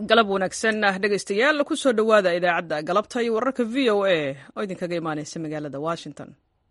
galab wanaagsan dhegaystayaal ku soo dhowaada idaacadda galabta iyo wararka v o a oo idinkaga imaanaysa magaalada washington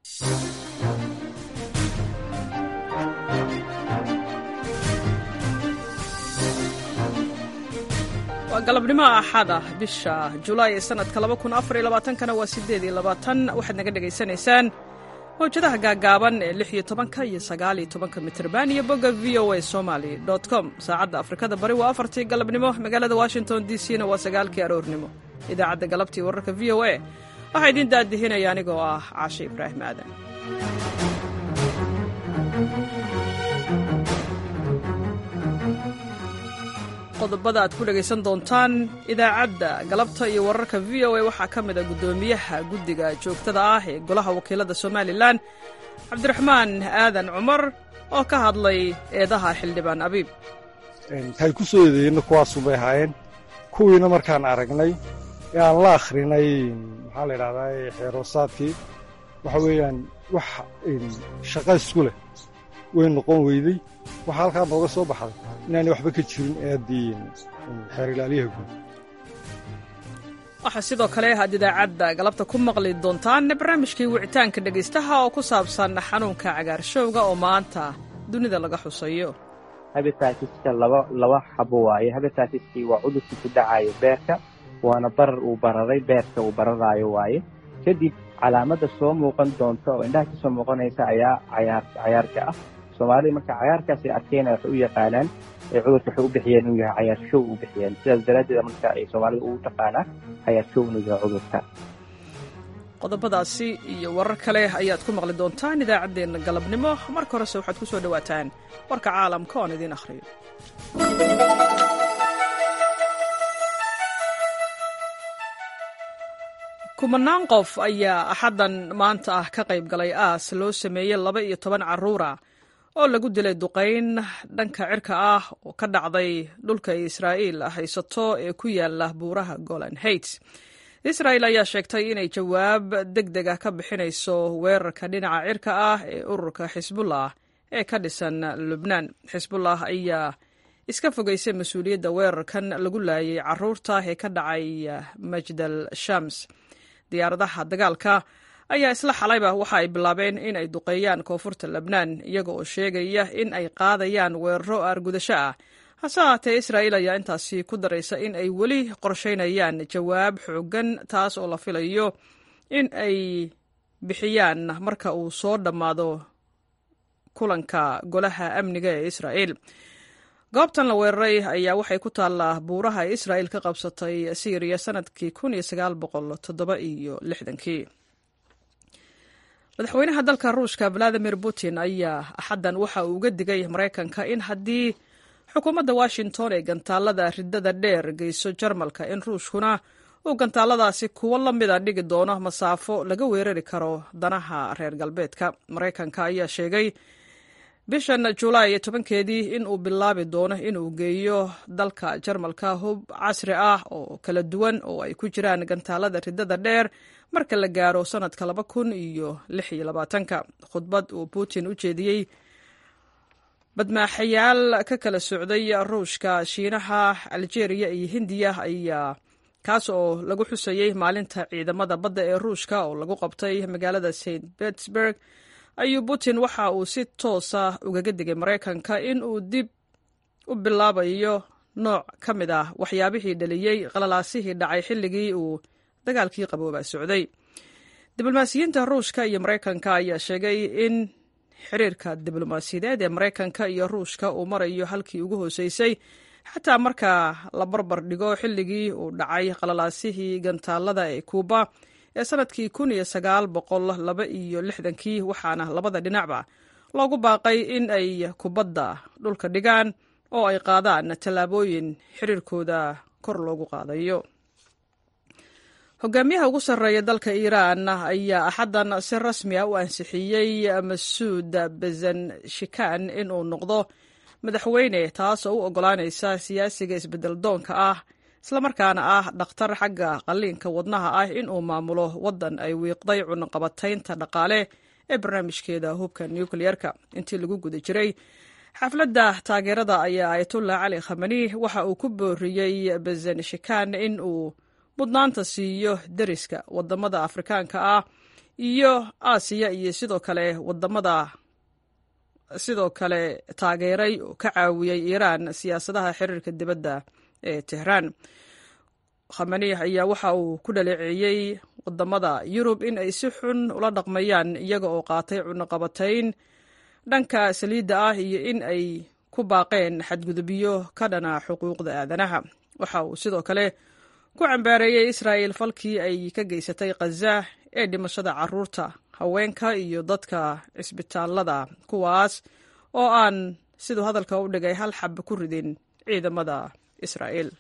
waa galabnimo axad ah bisha julaay ee sanadka kana waa sideed iyo labaatan waxaad naga dhegaysanaysaan mawjadaha gaagaaban ee lix iyo tobanka iyo sagaal iyo tobanka mitrban iyo bogga v o a somaly com saacadda afrikada bari waa afartii galabnimo magaalada washington d c na waa sagaalkii aroornimo idaacadda galabtii wararka v o a waxaa idiin daadihinaya anigoo ah caashe ibraahim aadan qodobada aad ku dhegaysan doontaan idaacadda galabta iyo wararka v o a waxaa ka mid a guddoomiyaha guddiga joogtada ah ee golaha wakiilada somalilan cabdiraxmaan aadan cumar oo ka hadlay eedaha xildhibaan abiib waxay ku soo eedeeyeenna kuwaasubay ahaayeen kuwiina markaan aragnay ee aan la akhrinay maxaa la idhahdaa xeeroosaadkii waxa weeyaan wax shaqa isku leh way noqon weydey waxaa halkaa nooga soo baxday inaanay waxba ka jirin eeddii xeer ilaaliyaha guud waxaa sidoo kale aad idaacadda galabta ku maqli doontaan barnaamijkii wicitaanka dhegaystaha oo ku saabsan xanuunka cagaarshowga oo maanta dunida laga xusayo habitaatiska laba laba xabo waaye habitaatiskii waa cudurkii ku dhacayo beerka waana barar uu bararay beerka uu bararaayo waaye kadib calaamadda soo muuqan doonta oo indhaha ka soo muuqanaysa ayaa cayaar cayaarka ah soomaalida marka cayaarkaasay arkeenaya waxay u yaqaanaan ee cudurka waxay u bixiyeen inuu yahay cayaar show u bixiyeen sidaas daraaddeed marka ay soomaalida ugu taqaanaa cayaar show inuu yahay cudurka qodobadaasi iyo warar kale ayaad ku maqli doontaan idaacaddeenna galabnimo marka horese waxaad ku soo dhowaataan warka caalamka oon idiin akhriyo kumanaan qof ayaa axaddan maanta ah ka qayb galay aas loo sameeyey laba iyo toban carruura oo lagu dilay duqayn dhanka cirka ah oo ka dhacday dhulka israa'iil haysato ee ku yaala buuraha golan heights israa'il ayaa sheegtay inay jawaab deg deg ah ka bixinayso weerarka dhinaca cirka ah ee ururka xisbullah ee ka dhisan lubnaan xisbullah ayaa iska fogaysay mas-uuliyadda weerarkan lagu laayay carruurta ee ka dhacay majdal shams diyaaradaha dagaalka ayaa isla xalayba waxa ay bilaabeen in ay duqeeyaan koonfurta lebnaan iyaga oo sheegaya in ay qaadayaan weeraro aargudasho ah hase haatee israa'iil ayaa intaasi ku daraysa in ay weli qorshaynayaan jawaab xooggan taas oo la filayo in ay bixiyaan marka uu soo dhammaado kulanka golaha amniga ee israa'iil goobtan la weeraray ayaa waxay ku taallaa buuraha ay israa'iil ka qabsatay syriya sanadkii kun iyo sagaal boqol toddoba iyo lixdankii madaxweynaha dalka ruushka valadimir putin ayaa axaddan waxa uu uga digay maraykanka in haddii xukuumadda washington ee gantaalada riddada dheer geyso jarmalka in ruushkuna uu gantaaladaasi kuwo la mida dhigi doono masaafo laga weerari karo danaha reer galbeedka maraykanka ayaa sheegay bishan julaay tobankeedii in uu bilaabi doono inuu geeyo dalka jarmalka hub casri ah oo kala duwan oo ay ku jiraan gantaalada riddada dheer marka la gaaro sanadka laba kun iyo lix iyo labaatanka khudbad uu putin u jeediyey badmaaxayaal ka kala socday ruushka shiinaha aljeeriya iyo hindiya ayaa kaas oo lagu xusayey maalinta ciidamada badda ee ruushka oo lagu qabtay magaalada st petersburg ayuu putin waxa uu si toosa ugaga digay maraykanka in uu dib u bilaabayo nooc ka mid ah waxyaabihii dhaliyey qalalaasihii dhacay xilligii uu dagaalkii qaboobaa socday diblomaasiyiinta ruushka iyo maraykanka ayaa sheegay in xiriirka diblomaasiyadeed ee maraykanka iyo ruushka uu marayo halkii ugu hooseysay xataa marka la barbar dhigo xilligii uu dhacay qalalaasihii gantaalada ee kuuba ee sanadkii kun iyo sagaal boqol laba iyo lixdankii waxaana labada dhinacba loogu baaqay in ay kubadda dhulka dhigaan oo ay qaadaan tallaabooyin xiriirkooda kor loogu qaadayo hogaamiyaha ugu sarreeya dalka iiraan ayaa axaddan si rasmi a u ansixiyey masuud bezanshikan inuu noqdo madaxweyne taas oo u oggolaanaysa siyaasiga isbeddel doonka ah islamarkaana ah dhakhtar xagga qalliinka wadnaha ah inuu maamulo waddan ay wiiqday cunaqabataynta dhaqaale ee barnaamijkeeda hubka nukleyerka intii lagu guda jiray xafladda taageerada ayaa ayatullah cali khamani waxa uu ku booriyey bazanishikan in uu mudnaanta siiyo deriska wadamada afrikaanka ah iyo aasiya iyo sidoo kale wadamada sidoo kale taageeray oo ka caawiyey iiraan siyaasadaha xiriirka dibadda ee tehraan khamani ayaa waxa uu ku dhaleeceeyey wadamada yurub in ay si xun ula dhaqmayaan iyaga oo qaatay cunaqabatayn dhanka saliidda ah iyo in ay ku baaqeen xadgudubyo ka dhana xuquuqda aadanaha waxa uu sidoo kale ku cambaareeyey israa'il falkii ay ka geysatay khaza ee dhimashada caruurta haweenka iyo dadka cisbitaalada kuwaas oo aan siduu hadalka u dhigay hal xab ku ridin ciidamada israa'iil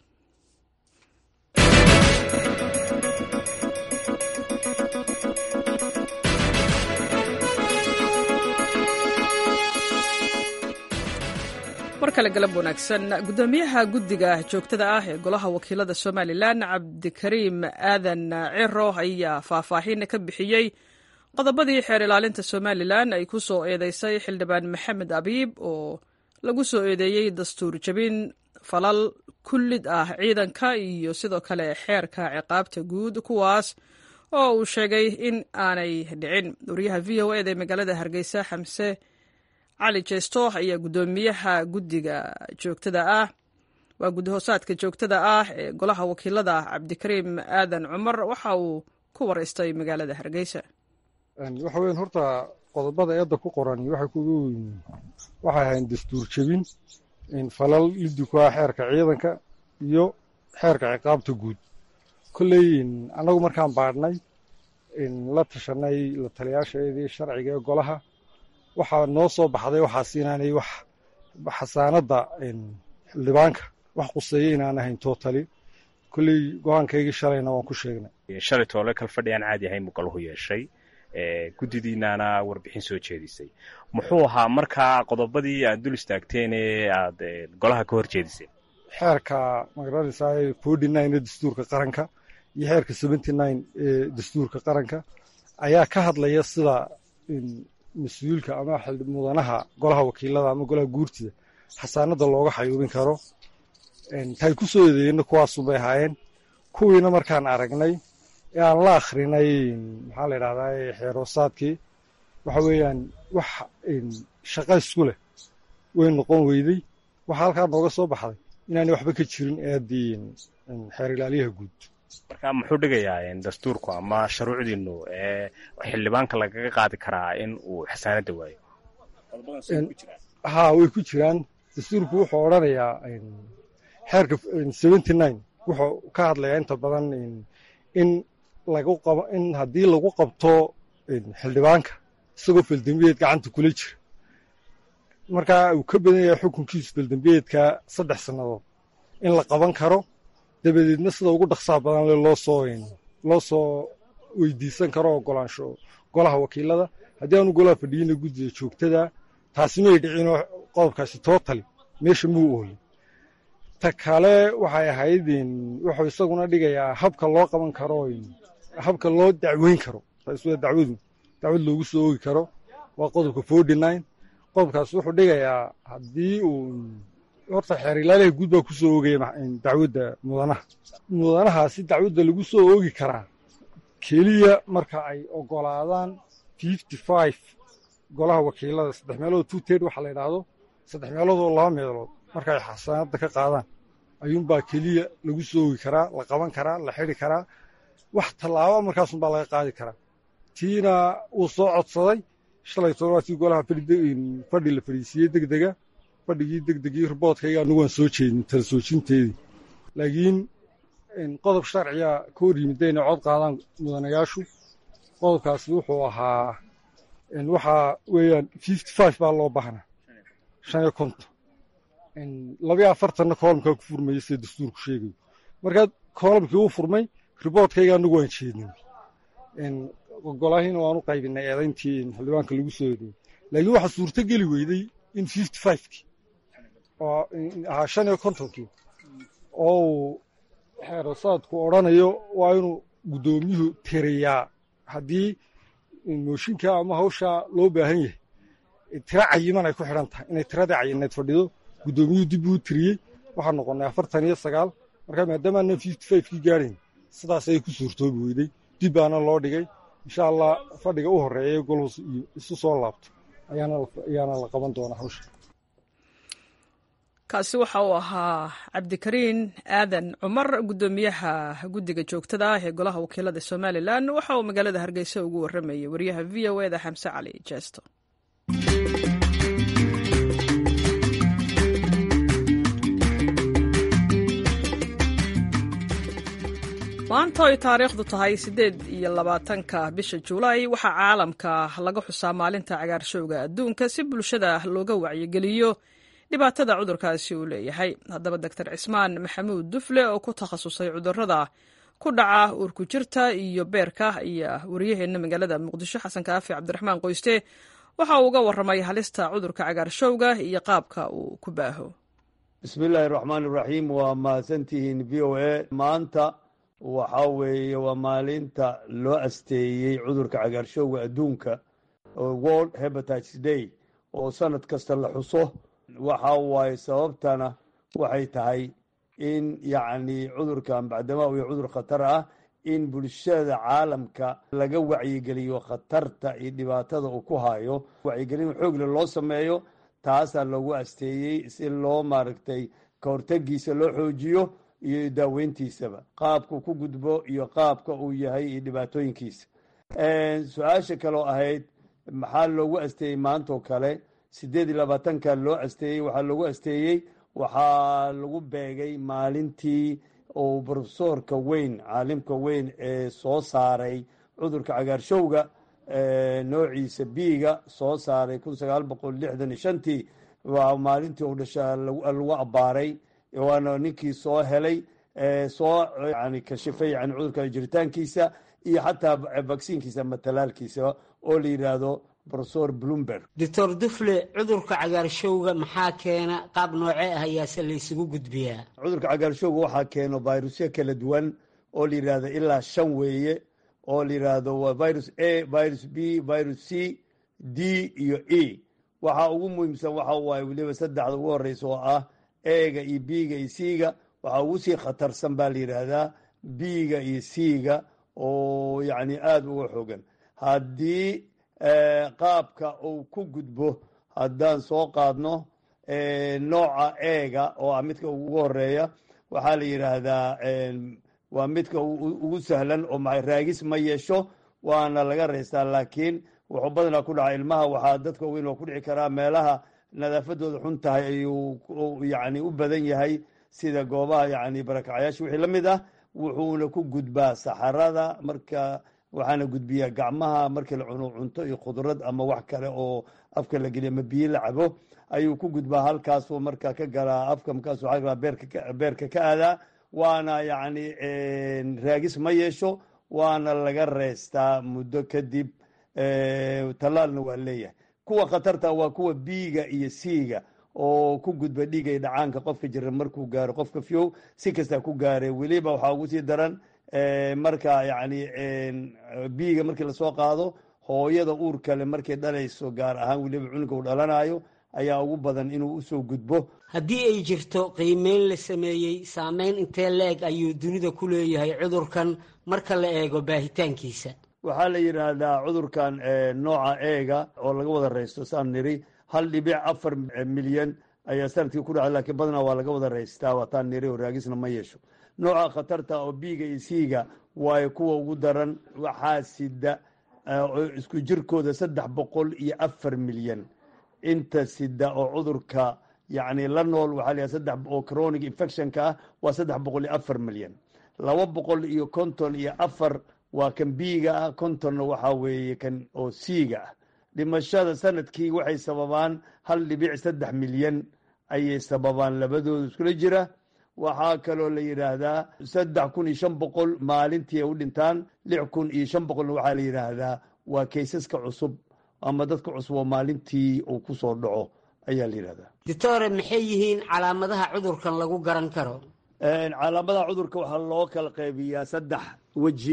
mar kale galab wanaagsan guddoomiyaha guddiga joogtada ah ee golaha wakiilada somalilan cabdikariim aadan ciro ayaa faahfaahin ka bixiyey qodobadii xeer ilaalinta somalilan ay ku soo eedeysay xildhibaan maxamed abiib oo lagu soo eedeeyey dastuur jabin falal kullid ah ciidanka iyo sidoo kale xeerka ciqaabta guud kuwaas oo uu sheegay in aanay dhicin wariyaha v o eda ee magaalada hargeysa xamse cali jeesto ayaa guddoomiyaha guddiga joogtada ah waa guddi hoosaadka joogtada ah ee golaha wakiilada cabdikariim aadan cumar waxa uu ku waraystay magaalada hargeysa waxa weyan horta qodobada eedda ku qoran waxay kugu waxay ahayn dastuur jebin falal liddi ku ah xeerka ciidanka iyo xeerka ciqaabta guud kolley annagu markaan baadhnay la tashanay la taliyaashaeedii sharciga ee golaha waxaa noo soo baxday waxaas inaanay wax xasaanadda xildhibaanka wax quseeya inaan ahayn tootali kolley go-aankaygii shalayna waan ku sheegnay shalay toole kal fadhi aan caadi ahayn buu galuhu yeeshay guddidiinaana warbixin soo jeedisay muxuu ahaa markaa qodobadii aad dul istaagteen ee aad golaha ka hor jeediseen xeerka magaranaysaa forty nine ee dastuurka qaranka iyo xeerka seventy nine ee dastuurka qaranka ayaa ka hadlaya sida mas-uulka ama mudanaha golaha wakiilada ama golaha guurtida xasaanada looga xayuubin karo tay ku soo eedeeyena kuwaasunbay ahaayeen kuwiina markaan aragnay ee aan la akhrinay maxaa la yidhahdaa xeeroosaadkii waxa weeyaan wax shaqa isku leh way noqon weyday waxaa halkaa nooga soo baxday inaanay waxba ka jirin eeddii xeer ilaaliyaha guud marka muxuu dhigayaa dastuurku ama shuruucdiinu ee xildhibaanka lagaga qaadi karaa in uu xasaanadda waayo haa way ku jiraan dastuurku wuxuu odhanayaa xeerka seventy nine wuxuu ka hadlayaa inta badan in lagu qabo in haddii lagu qabto xildhibaanka isagoo feldembiyeed gacanta kula jira markaa uu ka badan yahay xukunkiisu feldembiyeedka saddex sannadood in la qaban karo dabadeedna sida ugu dhaqsaha badan le loo soo loo soo weydiisan karo ogolaansho golaha wakiilada haddii aanu golaha fadhiyina guddida joogtada taasi may dhicinoo qodobkaasi tootali meesha muu oolin ta kale waxay ahayd wuxuu isaguna dhigayaa habka loo qaban karo habka loo dacweyn karo taas waa dacwadu dacwad loogu soo oogi karo waa qodobka forty nine qodobkaas wuxuu dhigayaa haddii uu horta xeer ilaaliha guud baa ku soo oogaya dacwadda mudanaha mudanahaasi dacwadda lagu soo oogi karaa keliya marka ay ogolaadaan fifty five golaha wakiilada saddex meelood two ted waxaa la yidhaahdo saddex meelood oo laba meelood marka ay xasaanadda ka qaadaan ayuunbaa keliya lagu soo oogi karaa la qaban karaa la xidi karaa wax tallaaba markaasunbaa laga qaadi karaa tiina wuu soo codsaday shalay toban waa tii golaha fadhi la fadhiisiiyey degdega fadhigii degdegii riboodkayga anigu waan soo jeedin tala soojinteedii laakiin qodob sharciga ka hor yimid inay cod qaadaan mudanayaashu qodobkaasi wuxuu ahaa waxaa weeyaan fifty five baa loo baahnaa shan iyo konton labayo afartanna koolamkaa ku furmaya sida dastuurku sheegayo markaa koolamkii uu furmay riboodkayga anigu waan jeedin golahiina waan u qaybinay eedayntii xildhibaanka lagu soo eedeeyey laakiin waxaa suurto geli weyday in fifty fivekii oo ahaa shan iyo kontonkii oo uu xeerosaadku odhanayo waa inuu guddoomiyuhu tiriyaa haddii mooshinka ama hawshaa loo baahan yahay tiro cayiman ay ku xidhan tahay inay tiradii cayineed fadhido guddoomiyuhu dib uu tiriyey waxaan noqonnay afartan iyo sagaal marka maadaamaanan fifty five kii gaadhayn sidaas ayay ku suurtoobi weyday dib baana loo dhigay insha allah fadhiga u horreeya golhus iyo isu soo laabto ayaana la qaban doonaa hawsha kaasi waxa uu ahaa cabdikariin aadan cumar guddoomiyaha guddiga joogtada ah ee golaha wakiilada somalilan waxa uu magaalada hargeysa ugu warramayay wariyaha v o eda xamse cali jeesto maanta ay taariikhdu tahay siddeed iyo labaatanka bisha juulaay waxaa caalamka laga xusaa maalinta cagaarshowga adduunka si bulshada looga wacyigeliyo dhibaatada cudurkaasi uu leeyahay haddaba doctor cismaan maxamuud dufle oo ku takhasusay cudurrada ku dhaca uurku jirta iyo beerka ayaa wariyaheenna magaalada muqdisho xasan kaafi cabdiraxmaan qoyste waxa uu uga warramay halista cudurka cagaarshowga iyo qaabka uu ku baaho bismillaahi raxmaan iraxiim waa mahadsantihiin v o a maanta waxaa weeye waa maalinta loo asteeyey cudurka cagaarshowga adduunka world hebatites day oo sanad kasta la xuso waxa waaye sababtana waxay tahay in yacni cudurkan bacdamaa iyo cudur khatar ah in bulshada caalamka laga wacyigeliyo khatarta iyo dhibaatada uu ku hayo wacyigelin xoogle loo sameeyo taasaa loogu asteeyey si loo maaragtay ka hortegiisa loo xoojiyo iyo daaweyntiisaba qaabku ku gudbo iyo qaabka uu yahay iyo dhibaatooyinkiisa su-aasha kaloo ahayd maxaa loogu asteeyey maantoo kale siddeed iyo labaatanka loo asteeyey waxaa loogu asteeyey waxaa lagu beegay maalintii uu brofesoorka weyn caalimka weyn ee soo saaray cudurka cagaarshowga noociisa biiga soo saaray kun sagaal boqol lixdan iyo shantii waa maalintii uu dhasha lagu abbaaray waana ninkii soo helay soo yani kashifay yani cudurka jiritaankiisa iyo xataa vaksiinkiisa ama talaalkiisa oo la yidhaahdo profesor bloomberg doctor dufle cudurka cagaarshowga maxaa keena qaab noocee ah ayaase laysugu gudbiyaa cudurka cagaarshowga waxaa keeno virusyo kala duwan oo la yidhaahdo ilaa shan weeye oo la yidhaahdo waa virus a virus b virus c d iyo e waxaa ugu muhiimsan waxa waaye weliba saddexda ugu horeysa oo ah ega iyo b-ga iyo c-ga waxaa ugu sii khatarsan baa la yidhaahdaa b-ga iyo c-ga oo yacni aada uga xogan haddii qaabka uu ku gudbo haddaan soo qaadno nooca eega oo ah midka ugu horeeya waxaa la yidhaahdaa waa midka ugu sahlan oo ma raagis ma yeesho waana laga reystaa laakiin wuxuu badanaa ku dhaca ilmaha waxaa dadka weyn oo ku dhici karaa meelaha nadaafadooda xun tahay ayuu yani u badan yahay sida goobaha yani barakacyaasha wixii la mid ah wuxuuna ku gudbaa saxarada marka waxaana gudbiyaa gacmaha markii la cuno cunto iyo khudrad ama wax kale oo afka la geliya ama biyo la cabo ayuu ku gudbaa halkaasuu marka ka galaa afka markaasuu a beerka ka aadaa waana yani raagis ma yeesho waana laga reystaa muddo kadib tallaalna waa leeyahay kuwa khatarta waa kuwa biiga iyo siiga oo ku gudba dhiigay dhacaanka qofka jira markuu gaaro qofka fiow si kastaa ku gaare weliba waxaa ugu sii daran marka yani biiga markii lasoo qaado hooyada uur kale markay dhalayso gaar ahaan weliba cunuga uu dhalanayo ayaa ugu badan inuu usoo gudbo haddii ay jirto qiimeyn la sameeyey saameyn intee la-eg ayuu dunida ku leeyahay cudurkan marka la eego baahitaankiisa waxaa la yidhaahdaa cudurkan nooca eega oo laga wada reysto saan niri hal dhibic afar milyan ayaa sanadkii ku dhacay lakiin badanaa waa laga wada reystaa waataan niri oo raagisna ma yeesho nooca khatarta oo biiga iyo siiga waayo kuwa ugu daran waxaa sida isku jirkooda saddex boqol iyo afar milyan inta sida oo cudurka yacni la nool waxaa la saddex oo chronic infectionka ah waa saddex boqol iyo afar milyan laba boqol iyo konton iyo afar waa kan biiga ah kontonna waxaa weeye kan oo siiga ah dhimashada sanadkii waxay sababaan hal dhibic saddex milyan ayay sababaan labadooda iskula jira waxaa kaloo la yidhaahdaa saddex kun iyo shan boqol maalintii ay u dhintaan lix kun iyo shan boqolna waxaa la yidhaahdaa waa kaysaska cusub ama dadka cusub oo maalintii uu ku soo dhaco ayaa la yidhahdaa doctore maxay yihiin calaamadaha cudurkan lagu garan karo calaamadaha cudurka waxaa loo kala qaybiyaa saddex weji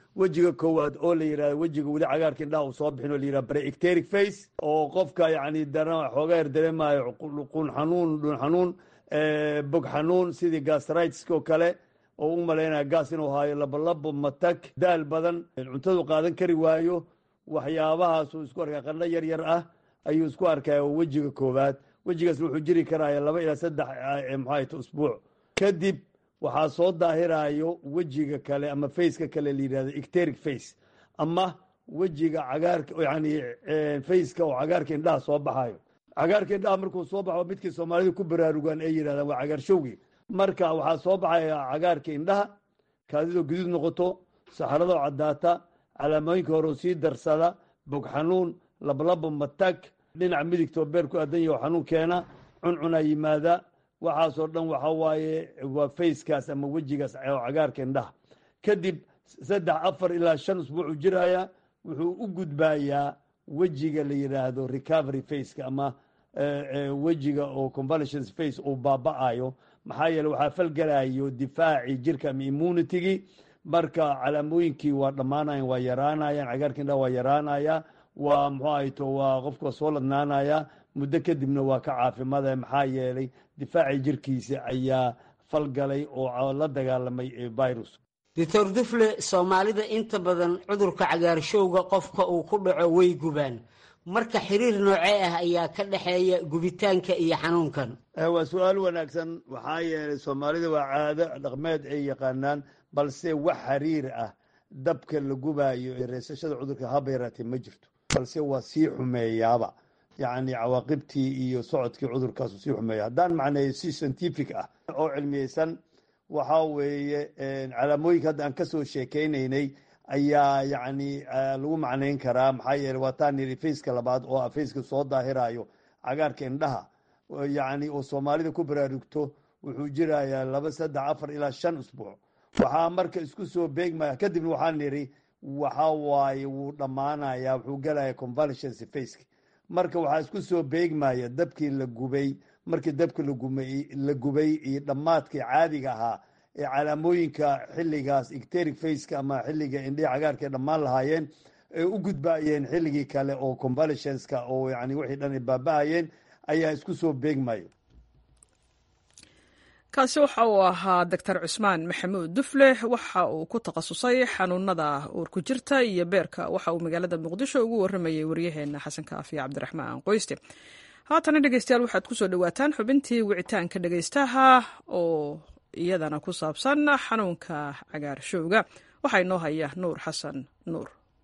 wejiga koowaad oo la yidhahdo wejiga weli cagaarka indhaha uu soo bixin oo la yidhahdo pre-ecteric face oo qofka yacni dara xoogaa yar dareemayo qun xanuun dhun xanuun bog xanuun sidii gastritiska oo kale oo u malaynaya gaas inuu haayo labolabo matag daal badan cuntadu qaadan kari waayo waxyaabahaasuu isku arkaya qandho yar yar ah ayuu isku arkaya wejiga koowaad wejigaasna wuxuu jiri karaya laba ilaa saddex maxaayta usbuuc kadib waxaa soo daahirayo wejiga kale ama faceka kale la yidhahdo ecteric face ama wejiga cagaarka yani faceka oo cagaarka indhaha soo baxayo cagaarka indhaha markuu soo baxo midkii soomaalida ku baraarugaan ay yidhahdaan waa cagaarshowgi marka waxaa soo baxaya cagaarka indhaha kaadidoo guduud noqoto saxaradoo caddaata calaamooyinka hore sii darsada bog xanuun lablabo matag dhinaca midigtoo beer ku aadan yaho xanuun keena cuncunaa yimaada waxaasoo dhan waxa waaye waa facekaas ama wejigaas oo cagaarka indhaha kadib saddex afar ilaa shan usbuucuu jiraya wuxuu u gudbayaa wejiga la yidhaahdo recovery faceka ama wejiga oo convalescence face uu baaba'ayo maxaa yeele waxaa falgelayo difaacii jirka ama immunitygii marka calaamooyinkii waa dhammaanayan waa yaraanayaan cagaarka indhaha waa yaraanaya waa muxuu ahayto waa qofku waa soo ladnaanaya muddo kadibna waa ka caafimaadaya maxaa yeelay difaacii jirkiisa ayaa falgalay oo la dagaalamay virus doctor dufle soomaalida inta badan cudurka cagaarshowga qofka uu ku dhaco way gubaan marka xiriir noocee ah ayaa ka dhexeeya gubitaanka iyo xanuunkan waa su-aal wanaagsan waxaa yeelay soomaalida waa caado dhaqmeed ay yaqaanaan balse wax xiriir ah dabka la gubaayo ee reesashada cudurka haba yaraatee ma jirto balse waa sii xumeeyaaba yacni cawaaqibtii iyo socodkii cudurkaasu sii xumeeya haddaan macneeyo si scientific ah oo cilmiyeysan waxaa weeye calaamooyinka hadda aan kasoo sheekeynaynay ayaa yacni lagu macnayn karaa maxaa yeele waa taan yidhi faceka labaad oo ah faceka soo daahirayo cagaarka indhaha yacni oo soomaalida ku baraarugto wuxuu jirayaa laba saddex afar ilaa shan usbuuc waxaa marka isku soo beegmaya kadibna waxaan nidhi waxa waaye wuu dhammaanaya wuxuu gelaya convalescence faceka marka waxaa isku soo beegmaya dabkii la gubay markii dabka la gubay iyo dhammaadkii caadiga ahaa ee calaamooyinka xilligaas ecteric faceka ama xilliga indhihi cagaarka ay dhammaan lahaayeen ay u gudbaayeen xilligii kale oo convalescenska oo yani wixii dhan ay baaba-ayeen ayaa isku soo beegmaya kaasi waxa uu ahaa doctor cusmaan maxamuud dufle waxa uu ku takhasusay xanuunada uurku jirta iyo beerka waxa uu magaalada muqdisho ugu waramayay waryaheena xasan kaafiya cabdiraxmaan qoyste haatana dhegeystayaal waxaad kusoo dhawaataan xubintii wicitaanka dhegeystaha oo iyadana ku saabsan xanuunka cagaarshowga waxaa inoo haya nuur xasan nuur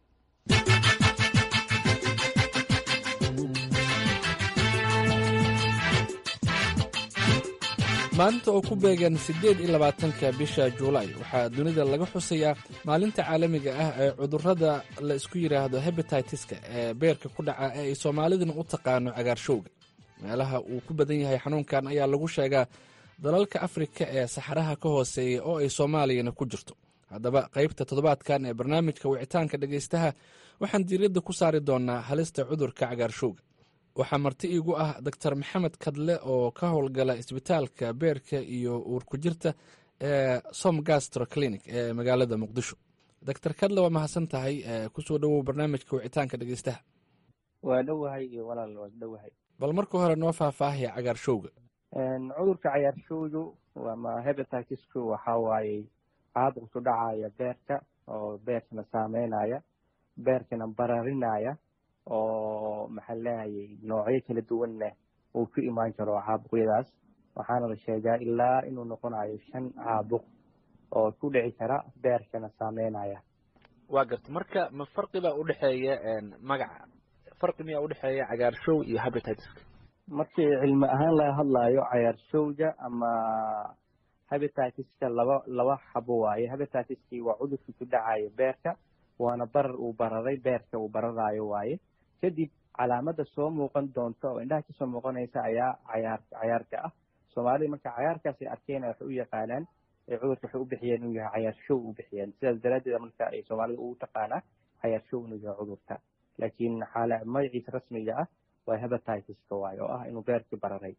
maalinta oo ku beegan siddeed iyo labaatanka bisha juulaay waxaa dunida laga xusayaa maalinta caalamiga ah ee cudurrada la isku yidhaahdo hebetitiska ee beerka ku dhaca ee ay soomaaliduna u taqaano cagaarshowga meelaha uu ku badan yahay xanuunkan ayaa lagu sheegaa dalalka afrika ee saxaraha ka hooseeya oo ay soomaaliyana ku jirto haddaba qaybta toddobaadkan ee barnaamijka wicitaanka dhegaystaha waxaan diiradda ku saari doonaa halista cudurka cagaarshowga waxaa marti iigu ah doctor maxamed kadle oo ka howlgala isbitaalka beerka iyo uurku jirta ee som gastro clinic ee magaalada muqdisho doctor kadle waa mahadsan tahay kusoo dhowow barnaamijka wicitaanka dhegeystaha waa dhowahay iyo walaal waa dhowahay bal marka hore noo faahfaahaya cagaarshowga cudurka cagaarshowgu ama hebatitisku waxaa waaye caabuq ku dhacaya beerka oo beerkana saameynaya beerkana bararinaya oo maxaa leehayay noocyo kala duwanna uu ku imaan karo caabuqyadaas waxaana la sheegaa ilaa inuu noqonayo shan caabuq oo ku dhici kara beerkana saameynaya waa garta marka ma farqi baa udhexeeya magaca farqi miyaa udhexeeya cagaarshow iyo habititiska markii cilmi ahaan laga hadlayo cagaarshowga ama habititiska laba laba xabo waaye habititiskii waa cudurkii ku dhacayo beerka waana barar uu bararay beerka uu bararayo waaye kadib calaamada soo muuqan doonta oo indhaha kasoo muuqanaysa ayaa cayaar cayaarka ah soomaalida marka cayaarkaas ay arkeen waxay u yaqaanaan cudurka waxay u bixiyeen inuu yahay cayaar show u bixiyeen sidaas daraaddeed marka ay soomaalida ugu taqaanaa cayaar show inuu yahay cudurka laakiin xaala magaciisa rasmiga ah waa hebatiska waaye oo ah inuu beerkii bararay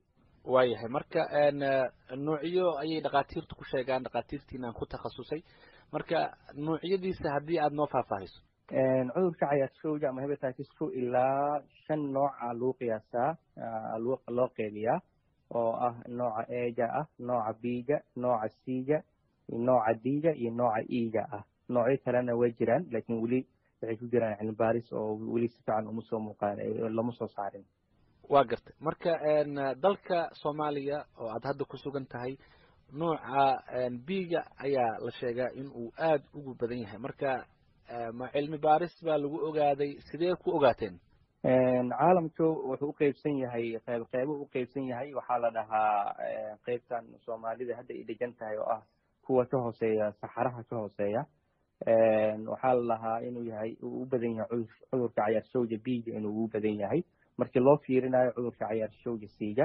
waayahay marka nuucyo ayay dhakhaatiirtu ku sheegaan dhakhaatiirtiinaan ku takhasusay marka nuucyadiisa haddii aada noo faahfaahiso cudurka cayaarshowga ama hepatitis two ilaa shan nooca lagu qiyaasaa loo qeybiyaa oo ah nooca eega ah nooca biga nooca siga nooca diga iyo nooca iga ah noocyo kalena way jiraan laakiin weli waxay ku jiraan cilmi baaris oo weli si fiican uma soo muuqaan lama soo saarin waa gartay marka dalka soomaaliya oo aad hadda ku sugan tahay nooca biga ayaa la sheegaa in uu aada ugu badan yahay marka ma cilmi baaris baa lagu ogaaday sidee ku ogaateen caalamku wuxuu uqeybsan yahay qeyb qeybo uqeybsan yahay waxaa la dhahaa qeybtan soomaalida hadda ay degan tahay oo ah kuwa ka hooseeya saxaraha ka hooseeya waxaa la dhahaa inuu yahay uu u badan yahay cudurka cayaarshowga biga inuu u badan yahay markii loo fiirinayo cudurka cayaarshowga siiga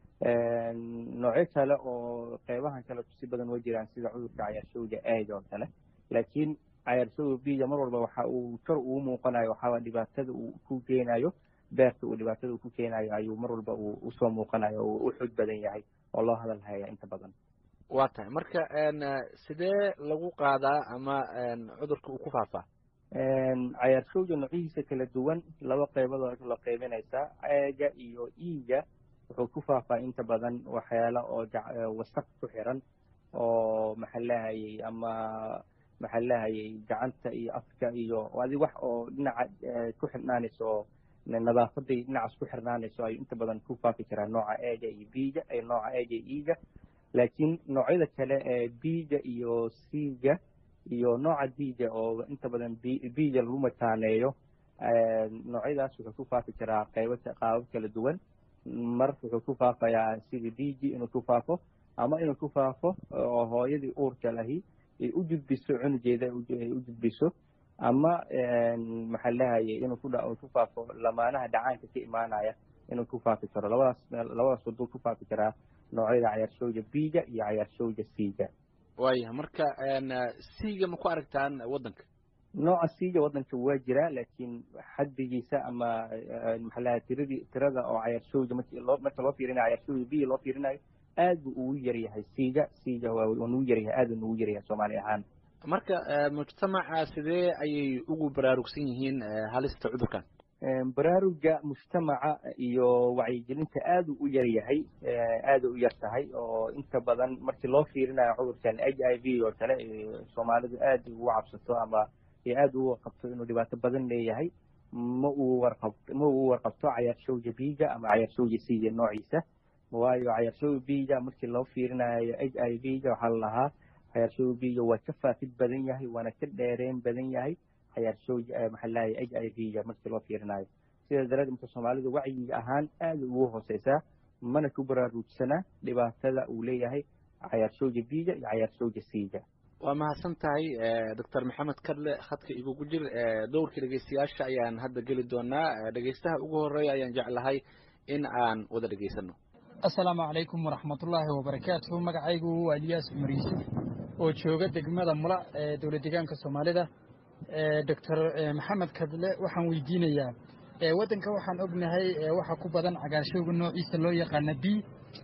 noocyo kale oo qeybahan kale kusi badan way jiraan sida cudurka cayaarshowga eega oo kale laakiin cayaarshowga biga mar walba waxa uu kor ugu muuqanayo waxaa dhibaatada uu ku keenayo beerta uu dhibaatada uu ku keenayo ayuu mar walba uu usoo muuqanayo oo u xoog badan yahay oo loo hadal haya inta badan waa tahay marka sidee lagu qaadaa ama cudurka uu ku faafaa cayaarshowga noocyihiisa kala duwan laba qeybadood la qeybinaysaa eega iyo iiga wuxuu ku faafaa inta badan waxyaala oo wasaq ku xiran oo maxaa lahayay ama maxaa lahayay gacanta iyo afka iyo adi wax oo dhinaca ku xirnaanayso oo nadaafaday dhinacaas ku xirnaanayso ayuu inta badan ku faafi karaa nooca eega iyo biiga nooca eega iyo iiga laakiin noocyada kale ee biiga iyo siiga iyo nooca diiga oo inta badan biiga lagu mataaneeyo noocyadaas wuxuu ku faafi karaa qaybo qaabab kala duwan mar wuxuu ku faafayaa sida diigi inuu ku faafo ama inuu ku faafo oo hooyadii uurka lahi ay u gudbiso cunugeeda ay u gudbiso ama maxaa lahayay inuu ku ku faafo lamaanaha dhacaanka ka imaanaya inuu ku faafi karo labadaas labadaas waduu ku faafi karaa noocyada cayaarshowga biiga iyo cayaarshowga siiga waayahay marka siiga ma ku aragtaan waddanka nooca siiga waddanka waa jiraa laakiin xaddigiisa ama maxaa lahay tiradii tirada oo cayaarshowga marki loo marka loo fiirinayo cayaarshowga biiga loo fiirinayo aad buu ugu yar yahay siiga siiga waa nugu yar yahay aad buu nugu yar yahay soomaali ahaan marka mujtamaca sidee ayay ugu baraarugsan yihiin halista cudurkan baraaruga mujtamaca iyo wacyigelinta aad u yar yahay aada u yar tahay oo inta badan markii loo fiirinayo cudurkan h i v oo kale soomaalidu aad ugu cabsato ama aada ugu warqabto inuu dhibaato badan leeyahay ma uu warqab ma uu warqabto cayaarshowga biiga ama cayaarshowga siiga noociisa waayo cayaarshowga biiga markii loo fiirinayo h i v ga waxaa la lahaa cayaarshowga biiga waa ka faafid badan yahay waana ka dheereen badan yahay cayaarshowga maxaa lahay h i v ga markii loo fiirinayo sidaa daraaddeed marka soomaalidu wacyiga ahaan aada ugu hooseysaa mana ku baraarugsana dhibaatada uu leeyahay cayaarshowga biiga iyo cayaarshowga siiga waa mahadsan tahay doctor maxamed kadle khadka igugu jir dowrka dhegeystayaasha ayaan hadda geli doonaa dhegeystaha ugu horeeya ayaan jeclahay in aan wada dhegeysano assalaamu calaykum waraxmatullaahi wabarakaatuhu magacaygu waa eliyaas cumar yuusuf oo jooga degmada mula ee dowla deegaanka soomaalida doctor maxamed kadle waxaan weydiinayaa waddanka waxaan ognahay waxa ku badan cagaarshowga noociisa loo yaqaana b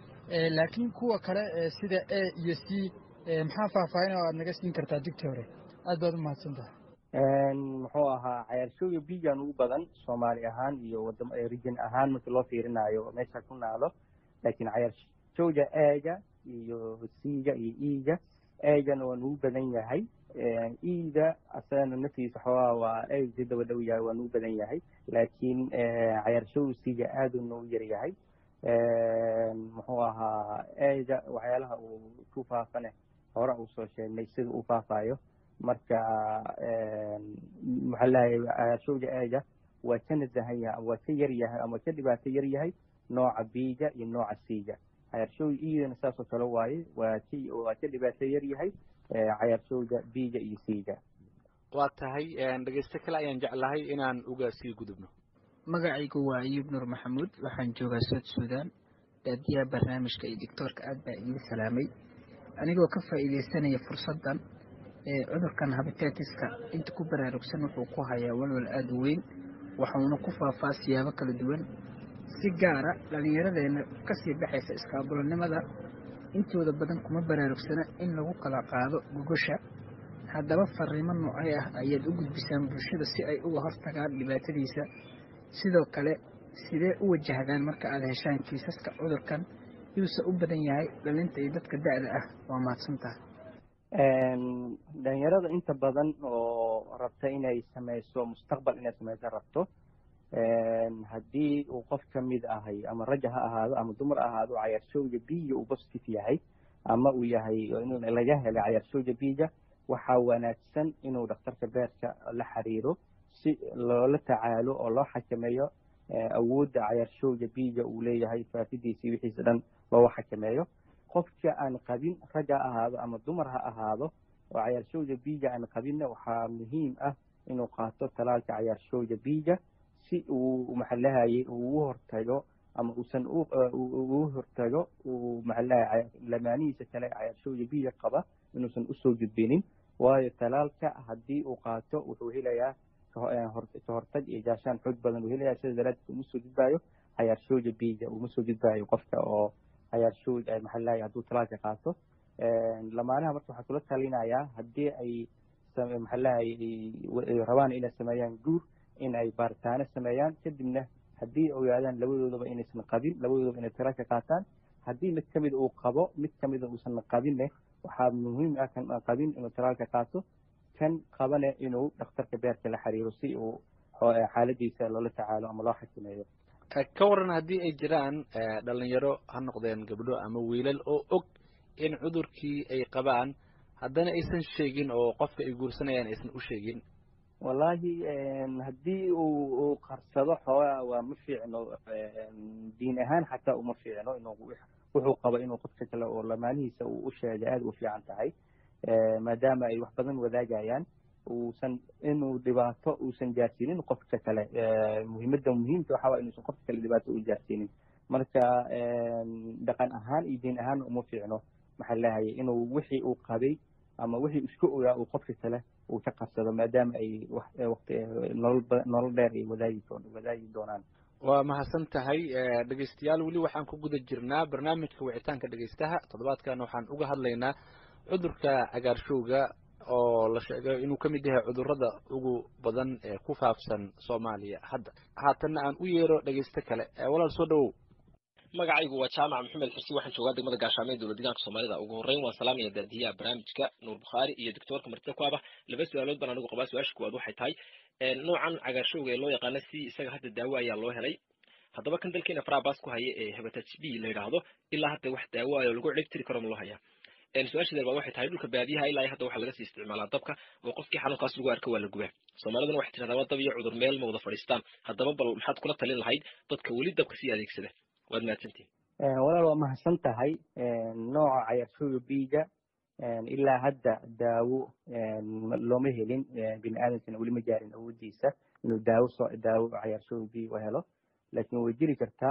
laakiin kuwa kale sida a iyo c maxaa faahfaahin oo aad naga siin kartaa digtore aad baad u mahadsan tahay muxuu ahaa cayaarshowga bigan ugu badan soomaali ahaan iyo wadam region ahaan markii loo fiirinayo meesha ku naado laakiin cayaarshowga eega iyo c-ga iyo e-ga eegana waa nugu badan yahay e-ga asagana naftiisa xoogaa waa eeg si daba dhow yahay waa nugu badan yahay laakiin cayaarshowga c-ga aaduu noogu yar yahay muxuu ahaa eega waxyaalaha uu ku faafane hore uu soo sheegnay sida uu faafayo marka maxaa lahay cayaarshowga eega waa ka nasahan yahay waa ka yar yahay ama ka dhibaato yar yahay nooca biiga iyo nooca c-ga cayaarshowga iyadana saasoo kale waaye waa k waa ka dhibaato yar yahay cayaarshowga biiga iyo c-ga waa tahay dhegeyste kale ayaan jeclahay inaan uga sii gudubno magacaygu waa ayuub nuur maxamuud waxaan joogaa sood suudaan daadiyaha barnaamijka iyo doctoorka aad baa idiin salaamay anigoo ka faa'iidaysanaya fursaddan cudurkan habitetiska inta ku baraarugsan wuxuu ku hayaa walwal aada u weyn waxuuna ku faafaa siyaabo kala duwan si gaara dhallinyaradeenna kasii baxaysa iskaabulanimada intooda badan kuma baraarugsana in lagu kala qaado gogosha haddaba fariimo noocay ah ayaad u gudbisaan bulshada si ay uga hortagaan dhibaatadiisa sidoo kale sidee u wajahdaan marka aad heshaan kiisaska cudurkan yuuse u badan yahay dhalinta iyo dadka da-da ah waa mahadsantaha dhalinyarada inta badan oo rabta inay sameyso mustaqbal inay sameyso rabto haddii uu qof ka mid ahay ama raja ha ahaado ama dumar ahaado cayaarshowga biiga uu positive yahay ama uu yahay laga helay cayaarshowga biiga waxaa wanaagsan inuu dhakhtarka beerka la xiriiro si loola tacaalo oo loo xakameeyo awoodda cayaarshowga biiga uu leeyahay faafidiisii wixiisa dhan looga xakameeyo qofka aan qabin rag ha ahaado ama dumar ha ahaado oo cayaarshowga biiga aan qabinna waxaa muhiim ah inuu qaato talaalka cayaarshowga biiga si uu maxalahayay ugu hortago ama uusan ugu hortago uu maxalahay lamaanihiisa kale cayaarshowga biiga qaba inuusan usoo gudbinin waayo talaalka haddii uu qaato wuxuu helayaa ka hortag iyo gaashaan xoog badan uu helayaa sida daraaddeed uma soo gudbaayo cayaarshowga biiga uma soo gudbaayo qofka oo cayaarshowg maxalahay hadduu talaalka qaato lamaanaha marka waxaa kula talinayaa haddii ay maxalahay rabaan inay sameeyaan guur in ay baaritaano sameeyaan kadibna haddii ogaadaan labadoodaba inaysan qabin labadoodaba inay talaalka qaataan haddii mid kamid uu qabo mid kamida uusan qabinne waxaa muhiim ah kan aan qabin inuu talaalka qaato kan qabane inuu dhakhtarka beerka la xiriiro si uu xaaladiisa loola tacaalo ama loo xakameeyo ka waran haddii ay jiraan dhalinyaro ha noqdeen gabdho ama wiilal oo og in cudurkii ay qabaan haddana aysan sheegin oo qofka ay guursanayaan aysan u sheegin wallahi haddii uu uu qarsado xoogaa waa ma fiicno diin ahaan xataa uma fiicno inuu wuxuu qabo inuu qofka kale oo lamaanihiisa uu u sheegay aada u fiican tahay maadaama ay wax badan wadaagayaan uusan inuu dhibaato uusan gaarsiinin qofka kale muhiimadda muhiimka waxaa waa inuusan qofka kale dhibaato u gaarsiinin marka dhaqan ahaan iyo diin ahaan uma fiicno maxaa lahayay inuu wixii uu qabay ama wixii isku ogaa uu qofka kale uu ka qabsado maadaama ay waqti nolol nolol dheer ay wadaagi wadaagi doonaan waa mahadsan tahay dhegeystayaal weli waxaan ku guda jirnaa barnaamijka wicitaanka dhegeystaha toddobaadkan waxaan uga hadlaynaa cudurka cagaarshowga oo la sheegay inuu ka mid yahay cudurrada ugu badan ee ku faafsan soomaaliya hadda haatanna aan u yeero dhegeysto kale walaal soo dhawow magacaygu waa jaamac maxamed xursi waxaan joogaa degmada gaashaamo ee dowlad deegaanka soomaalida ugu horreyn waan salaamaya daadiyaha barnaamijka nuur bukhaari iyo doctoorka martida ku aba laba su-aalood baan anigu qabaa su-aasha kuwaad waxay tahay noocan cagaarshowga ee loo yaqaana si isaga hadda daawo ayaa loo helay haddaba kan dalkeena farabas ku haya ee hepatitis b la yidhaahdo ilaa hadda wax daawo ah oo lagu ciribtiri karo ma loo hayaa su-aasha deer baad waxay tahay dhulka baadiyaha ilaa hadda waxaa laga sii isticmaalaa dabka oo qofkii xanuunkaas lagu arka waa la gubaa soomaaliduna waxay tirahdaa waa dab iyo cudur meel ma wada fadhiistaan haddaba bal maxaad kula talin lahayd dadka weli dabka sii adeegsada waad mahadsantihin walaal waa mahadsan tahay nooca cayaarshowga biiga ilaa hadda daawo looma helin bini aadamkana weli ma gaarin awoodiisa inuu daawo soo daawo cayaarshowga biiga helo laakiin way jiri kartaa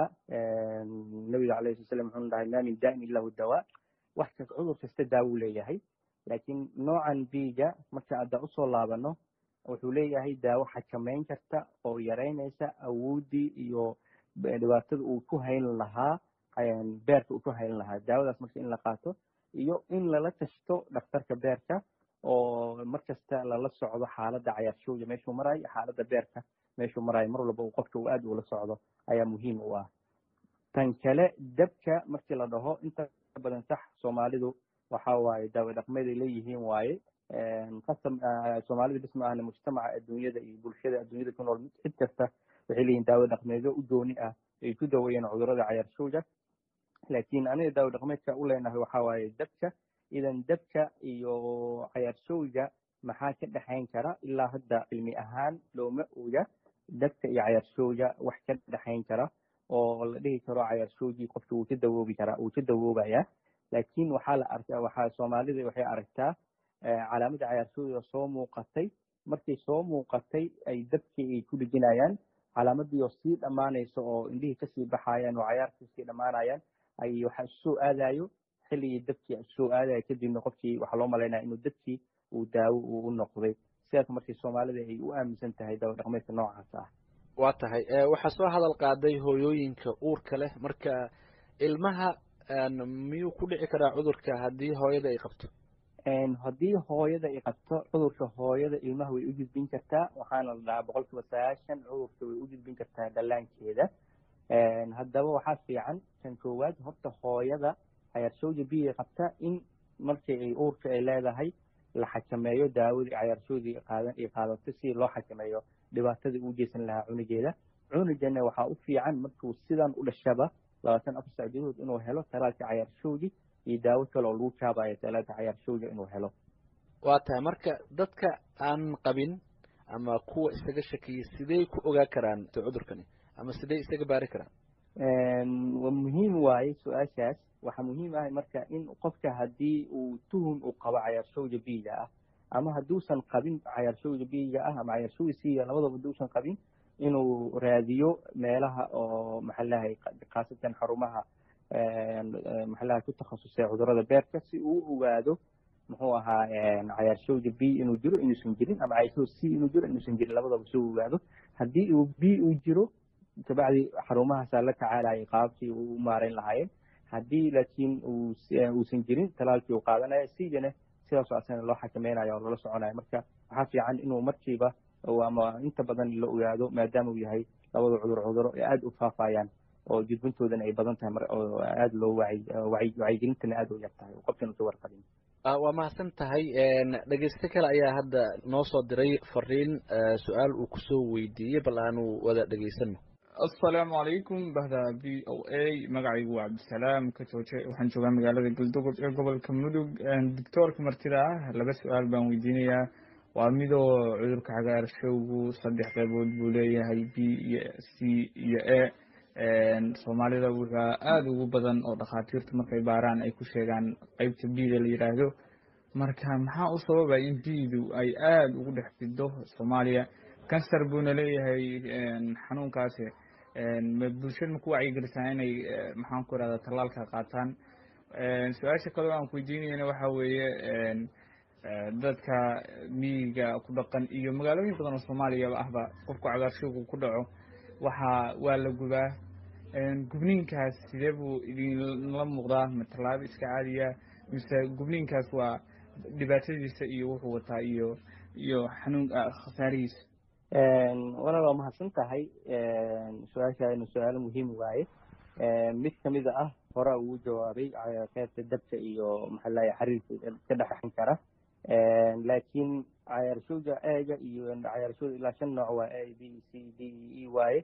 nabiga calayhi wasalam wuxuu dhahay maa min daa'in illa hu dawaa wax kas cudur kasta daawo leeyahay laakiin noocan biiga marka hadda usoo laabano wuxuu leeyahay daawo xakameyn karta oo yaraynaysa awooddii iyo dhibaatada uu ku hayn lahaa beerka uu ku hayn lahaa daawadaas marka in la qaato iyo in lala tashto dhakhtarka beerka oo markasta lala socdo xaaladda cayaarshowga meeshuu marayo xaaladda beerka meeshuu marayo mar walba uu qofka uu aad ula socdo ayaa muhiim u ah tan kale dabka markii la dhaho inta badan sax soomaalidu waxa waaye daawo dhaqmeed ay leeyihiin waaye qasam soomaalida bis ma ahna mujtamaca adduunyada iyo bulshada adduunyada ku nool cid kasta waxay leeyihin daawo dhaqmeedyo u dooni ah ay ku daweeyeen cudurrada cayaarshowga laakiin aniga daawo dhaqmeedka u leenahay waxa waaye dabka idan dabka iyo cayaarshowga maxaa ka dhexayn kara ilaa hadda cilmi ahaan looma oga dabka iyo cayaarshowga wax ka dhexayn kara oo la dhihi karo cayaarshowgii qofka wuu ka dawoobi karaa wuu ka dawoobaya laakiin waxaa la arkaa waxaa soomaalida waxay aragtaa calaamadda cayaarshowga soo muuqatay markay soo muuqatay ay dabkii ay ku dhejinayaan calaamadii oo sii dhammaanaysa oo indhihii kasii baxayaan oo cayaarkii sii dhammaanayaan ay waxa isusoo aadayo xilligii dabkii isusoo aadayo kadibna qofkii waxaa loo malaynaya inuu dabkii uu daawo uu u noqday sidaas markii soomaalida ay u aaminsan tahay daawo dhaqmeedka noocaas ah waa tahay waxaa soo hadal qaaday hooyooyinka uurka leh marka ilmaha miyuu ku dhici karaa cudurka haddii hooyada ay qabto haddii hooyada ay qabto cudurka hooyada ilmaha way u gudbin kartaa waxaana la dhahaa boqol kiiba sagaashan cudurka way u gudbin kartaa dhallaankeeda haddaba waxaa fiican kan koowaad horta hooyada cayaarsowda biya qabta in markii ay uurka ay leedahay la xakameeyo daawadii cayaarshowdii qaadan ay qaadato si loo xakameeyo dhibaatadii uu geysan lahaa cunugeeda cunugana waxaa u fiican markuu sidan u dhashaba labaatan afar sac gudahood inuu helo talaalka cayaarshowdi iyo daawo kale oo lagu jaabayo talaalka cayaarshowda inuu helo waa tahay marka dadka aan qabin ama kuwa isaga shakiyay sidey ku ogaa karaan cudurkani ama sidey isaga baari karaan muhiim waaye su-aashaas waxaa muhiim ah marka in qofka haddii uu tuhum uu qabo cayaarshowda biyiga ah ama hadduusan qabin cayaarshowda biyiga ah ama cayaarshowda siya labadaba hadduusan qabin inuu raadiyo meelaha oo maxalahay khaasatan xarumaha maxalaha ku takhasusay cudurada beerka si uu u ogaado muxuu ahaa cayaarshowda b inuu jiro inuusan jirin ama cayaarshowda c inuu jiro inuusan jirin labadaba si uu ogaado haddii uu b uu jiro kabacdi xarumahaasaa la tacaalayay qaabkii uu u maarayn lahaayeen haddii laakiin uusan jirin talaalkii uu qaadanaya sigana sidaasoo asana loo xakameynayo oo lala soconayo marka waxaa fiican inuu markiiba ama inta badan la ogaado maadaama uu yahay labada cudur cuduro ee aada u faafayaan oo gudbintoodana ay badan tahay oo aada loo wacyigelintana aada u yar tahay oo qofkan usa warqabin waa mahadsan tahay dhegeyste kale ayaa hadda noo soo diray fariin su-aal uu kusoo weydiiyey bal aanu wada dhegeysano asalaamu calaykum bahda v o a magacaygu waa cabdisalaam ka jooje waxaan joogaa magaalada galdogob ee gobolka mudug doctoorka martida ah laba su-aal baan weydiinayaa waa midoo cudurka cagaarshowgu saddex qeybood buu leeyahay b iyo c iyo a soomaalida waxaa aada ugu badan oo dhakhaatiirtu markay baaraan ay ku sheegaan qeybta bda la yidhaahdo marka maxaa u sababa in bdu ay aada ugu dhex fido soomaaliya kansar buuna leeyahay xanuunkaasi bulshada ma ku wacyigelisaa inay maxaan ku irahda tallaalka qaataan su-aasha kaleo aan ku weydiinayana waxa weeye dadka miyiga ku dhaqan iyo magaalooyin badan oo soomaaliyaba ahba qofku cagaarshowgu ku dhaco waxaa waa la gubaa gubniinkaas sidee buu idinla muuqdaa ma tallaabo iska caadiya mise gubniinkaas waa dhibaatadiisa iyo wuxuu wataa iyo iyo xanuun khasaarihiisa walaal waa mahadsan tahay su-aashaana su-aalo muhiim waaye mid kamida ah hora ugu jawaabay qeybta dabka iyo maxalaha xariirka ka dhexan kara laakiin cayaarshowda eega iyo cayaarshowda ilaa shan nooc waa a b c d e waaye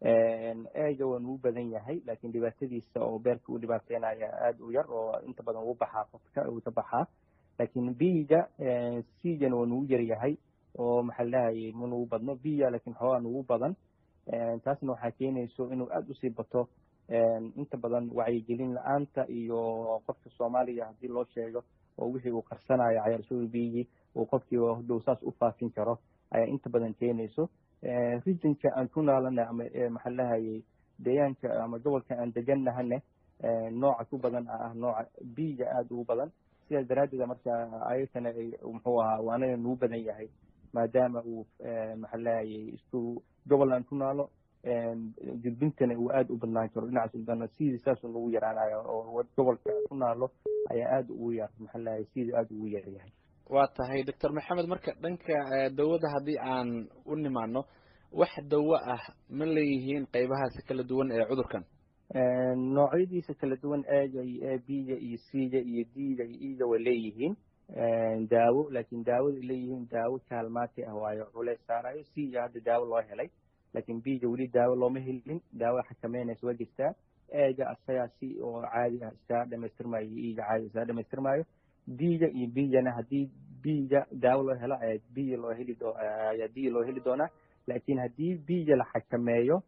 eega waa nugu badan yahay laakiin dhibaatadiisa oo beerka u dhibaateynaya aada u yar oo inta badan ugu baxaa qofka uu ka baxaa laakiin biga cgana waa nugu yar yahay oo maxaa lahayay ma nugu badno biya laakiin xoogaa nugu badan taasna waxaa keenayso inuu aada usii bato inta badan wacyigelin la-aanta iyo qofka soomaaliya haddii loo sheego oo wixii uu qarsanayo cayaarshowda biyigii uu qofkii dhow saas u faafin karo ayaa inta badan keenayso rijinka aan ku naalana ama maxaa lahayay deegaanka ama gobolka aan deganahane nooca ku badan ah nooca biyiga aada ugu badan sidaas daraaddeeda marka ayagana muxuu ahaa waanaga nugu badan yahay maadaama uu maxaa lahayay isku gobol aan ku naalo gudbintana uu aada u badnaan karo dhinacaas udana sidii saasuu nagu yaraanayo oo gobolka ku naalo ayaa aada ugu yar maxaa lahayay sidii aada ugu yar yahay waa tahay doctor maxamed marka dhanka dawada haddii aan u nimaano wax dawo ah ma leeyihiin qeybahaasi kala duwan ee cudurkan noocyadiisa kala duwan eega iyo a b-ga iyo c-ga iyo d-ga iyo e-ga way leeyihiin daawo laakiin daawada ay leeyihiin daawo kaalmaati ah waayo culeys saarayo c-ga hadda daawo loo helay laakiin b-ga weli daawo looma helin daawo xakameynaysa waa jirtaa eega asagaa si oo caadi ah iskaga dhamaystirmayo iyo e-ga caadi iskaga dhamaystirmayo d-ga iyo b-gana haddii b-ga daawo loo helo ayaa b loo heli doo ayaa d loo heli doonaa laakiin haddii b-ga la xakameeyo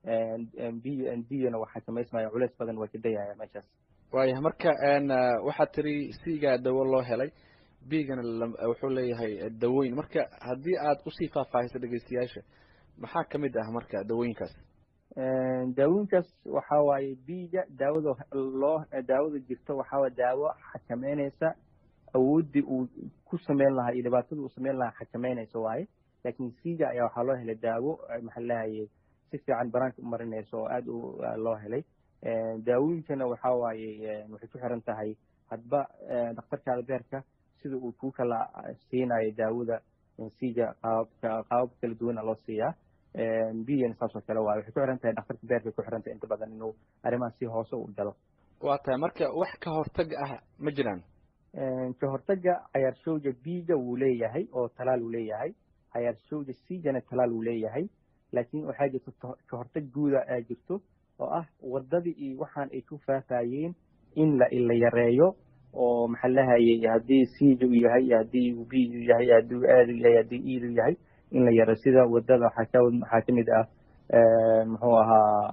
d-gana waa xakamaysmaya culeys badan waa kadayaya meeshaas waayah marka waxaad tiri c-ga dawo loo helay b-gana wuxuu leeyahay dawooyin marka haddii aad usii faahfaahiso dhegeystayaasha maxaa kamid ah marka dawooyinkaas daawooyinkaas waxa waaye b-ga daawada loo daawada jirto waxaa daawo xakameynaysa awooddii uu ku sameyn lahaa iyo dhibaatada uu sameyn lahaa xakameynaysa waaye laakiin c-ga ayaa waxaa loo helay daawo maxaa lahayay si fiican banaanka u marinayso oo aada u loo helay daawooyinkana waxa waaye waxay ku xiran tahay hadba dhakhtarkaada beerka sida uu kuu kala siinayo daawada sija qaababka qaabab kala duwana loo siiyaa biyana saas oo kale waaye waxay ku xiran tahay dhakhtarka beerka ku xiran tahay inta badan inuu arrimaha si hoose u galo waa tahay marka wax ka hortag ah ma jiraan ka hortaga cayaarshowga biiga wuu leeyahay oo talaal uu leeyahay cayaarshowga siijana talaal uu leeyahay laakiin waxaa jirto ka hortag guuda aa jirto oo ah wadadii iyo waxaan ay ku faafayeen in la la yareeyo oo maxaa lahayay haddii siija uu yahay haddii uu biigu yahay haddii uu aadu yahay haddii iidu yahay in la yareeyo sida wadada waxaa ka waxaa kamid ah muxuu ahaa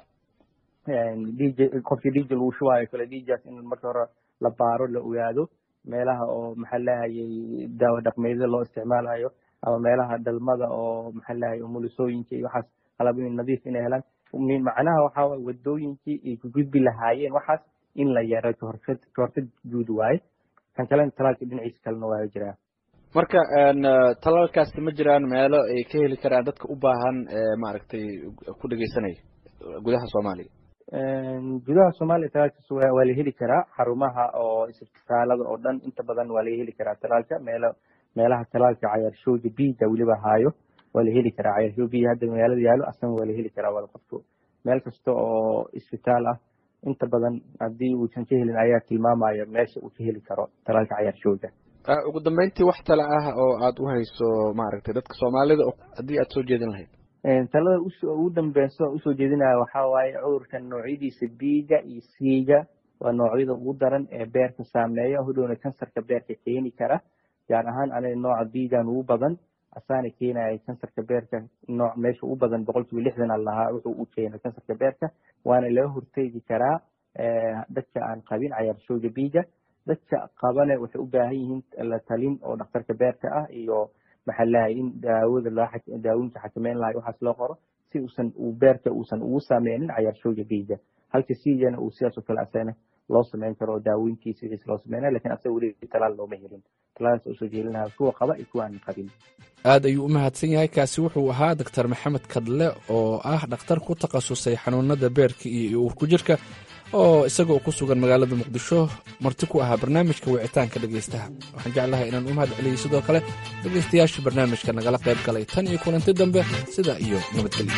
dj qofkii dj lagu shubaayo kale djas in marka hore la baaro la ogaado meelaha oo maxaa lahayay daawo dhaqmeedyada loo isticmaalayo ama meelaha dhalmada oo maxaa lahayay umulisooyinka iyo waxaas qalabooyin nadiif inay helaan macnaha waxaa waye wadooyinkii ay ku gudbi lahaayeen waxaas in la yaro kahortag kahortag guud waaye kan kalena talaalka dhinaciisa kalena waa jiraa marka talaalkaasi ma jiraan meelo ay ka heli karaan dadka u baahan maaragtay ku dhegeysanaya gudaha soomaaliya gudaha soomaaliya talaalkaas waa la heli karaa xarumaha oo isbitaalada oo dhan inta badan waa laga heli karaa talaalka meelo meelaha talaalka cayaarshowga biiga weliba haayo waa la heli karaa cayaarshowga biiga hadda magaalada yaalo asna waa la heli karaa waa qofku meel kasta oo isbitaal ah inta badan haddii uusan ka helin ayaa tilmaamaya meesha uu ka heli karo talaalka cayaarshowga ugu dambeyntii wax tale ah oo aad u hayso maaragtay dadka soomaalida haddii aad soo jeedin lahayd talada ugu dambeysa usoo jeedinaya waxaa waaye cudurka noocyadiisa biiga iyo siiga waa noocyada ugu daran ee beerka saameeya hodhowna kansarka beerka keeni kara gaar ahaan aniga nooca biigan ugu badan asaana keenaya kansarka beerka nooc meesha ugu badan boqol kiiba lixdan a lahaa wuxuu u keena kansarka beerka waana laga horteegi karaa dadka aan qabin cayaarshowga biiga dadka qabane waxay u baahan yihiin la talin oo dhakhtarka beerka ah iyo maxaa lahay in daawada daawooyinka xakameyn lahay waxaas loo qoro si uusan uu beerka uusan ugu sameynin cayaarshowga biiga halka siigana uu sidaas oo kale asana loo sameyn karo oo daawooyinkiisa wixiis loo sameynaya lakin asaga weli talaal looma helin talaalaas usoo jeelinaha kuwa qaba iyo kuwa aan qabin aad ayuu u mahadsan yahay kaasi wuxuu ahaa doktor maxamed kadle oo ah dhakhtar ku takhasusay xanuunada beerka iyo uurku jirka oo isagoo ku sugan magaalada muqdisho marti ku ahaa barnaamijka wicitaanka dhegaystaha waxaan jeclahay inaan u mahad celiyey sidoo kale dhegaystayaasha barnaamijka nagala qayb galay tan iyo kulanti dambe sida iyo nabadgelyo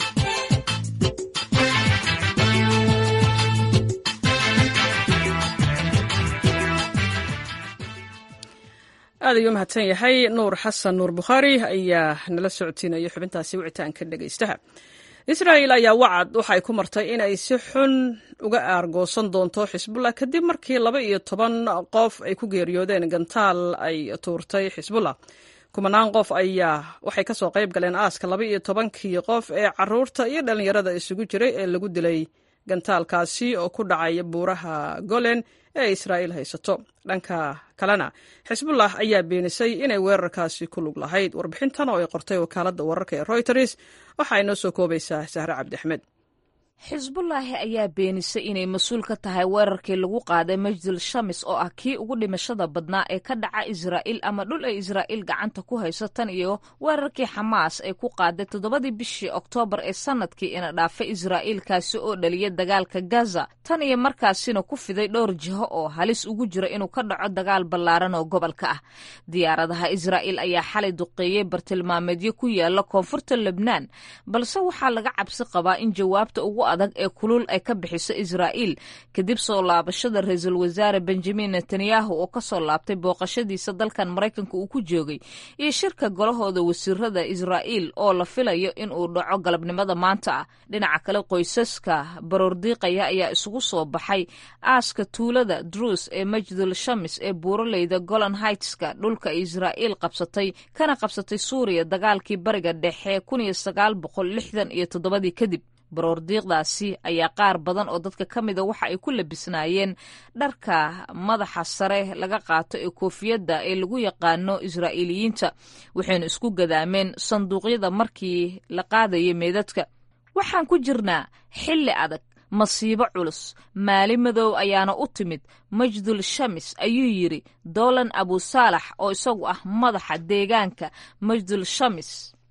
aad ayuu u mahadsan yahay nuur xasan nuur bukhaari ayaa nala socodsiinaya xubintaasi wicitaanka dhegaystaha israa'el ayaa wacad waxay ku martay inay si xun uga aargoosan doonto xisbullah kadib markii laba iyo toban qof ay ku geeriyoodeen gantaal ay tuurtay xisbullah kumanaan qof ayaa waxay kasoo qayb galeen aaska laba iyo tobankii qof ee caruurta iyo dhallinyarada isugu jiray ee lagu dilay gantaalkaasi oo ku dhacaya buuraha golen ee israa'iil haysato dhanka kalena xisbullah ayaa beenisay inay weerarkaasi ku lug lahayd warbixintan oo ay qortay wakaaladda wararka ee royters waxaa inoo soo koobaysaa sahre cabdiaxmed xisbullaahi ayaa beenisay inay mas-uul ka tahay weerarkii lagu qaaday majdul shamis oo ah kii ugu dhimashada badnaa ee ka dhaca israa'iil ama dhul ay israa'iil gacanta ku hayso tan iyo weerarkii xamaas ay ku qaaday toddobadii bishii oktoobar ee sanadkii ina dhaafay israa'iil kaasi oo dhaliya dagaalka gaza tan iyo markaasina ku fiday dhowr jiho oo halis ugu jira inuu ka dhaco dagaal ballaaran oo gobolka ah diyaaradaha israa'iil ayaa xalay duqeeyey bartilmaameedyo ku yaala koonfurta lebnaan balse waxaa laga cabsi qabaa in jawaabta ugu adag ee kulul ay ka bixiso israa'iil kadib soo laabashada ra-iisul wasaare benjamin netanyahu oo kasoo laabtay booqashadiisa dalkan maraykanka uu ku joogay iyo shirka golahooda wasiirada israa'iil oo la filayo in uu dhaco galabnimada maanta ah dhinaca kale qoysaska baroordiiqaya ayaa isugu soo baxay aaska tuulada druus ee majdul shamis ee buuraleyda golan haightska dhulka ay israa'iil qabsatay kana qabsatay suuriya dagaalkii bariga dhexe kun iyo sagaal boqol lixdan iyo toddobadii kadib baroordiiqdaasi ayaa qaar badan oo dadka ka mida waxa ay ku labisnaayeen dharka madaxa sare laga qaato ee koofiyadda ee lagu yaqaano israa'iiliyiinta waxaynu isku gadaameen sanduuqyada markii la qaadayay meedadka waxaan ku jirnaa xilli adag masiibo culus maali madow ayaana u timid majdul shamis ayuu yidhi dolan abusaalax oo isagu ah madaxa deegaanka majdul shamis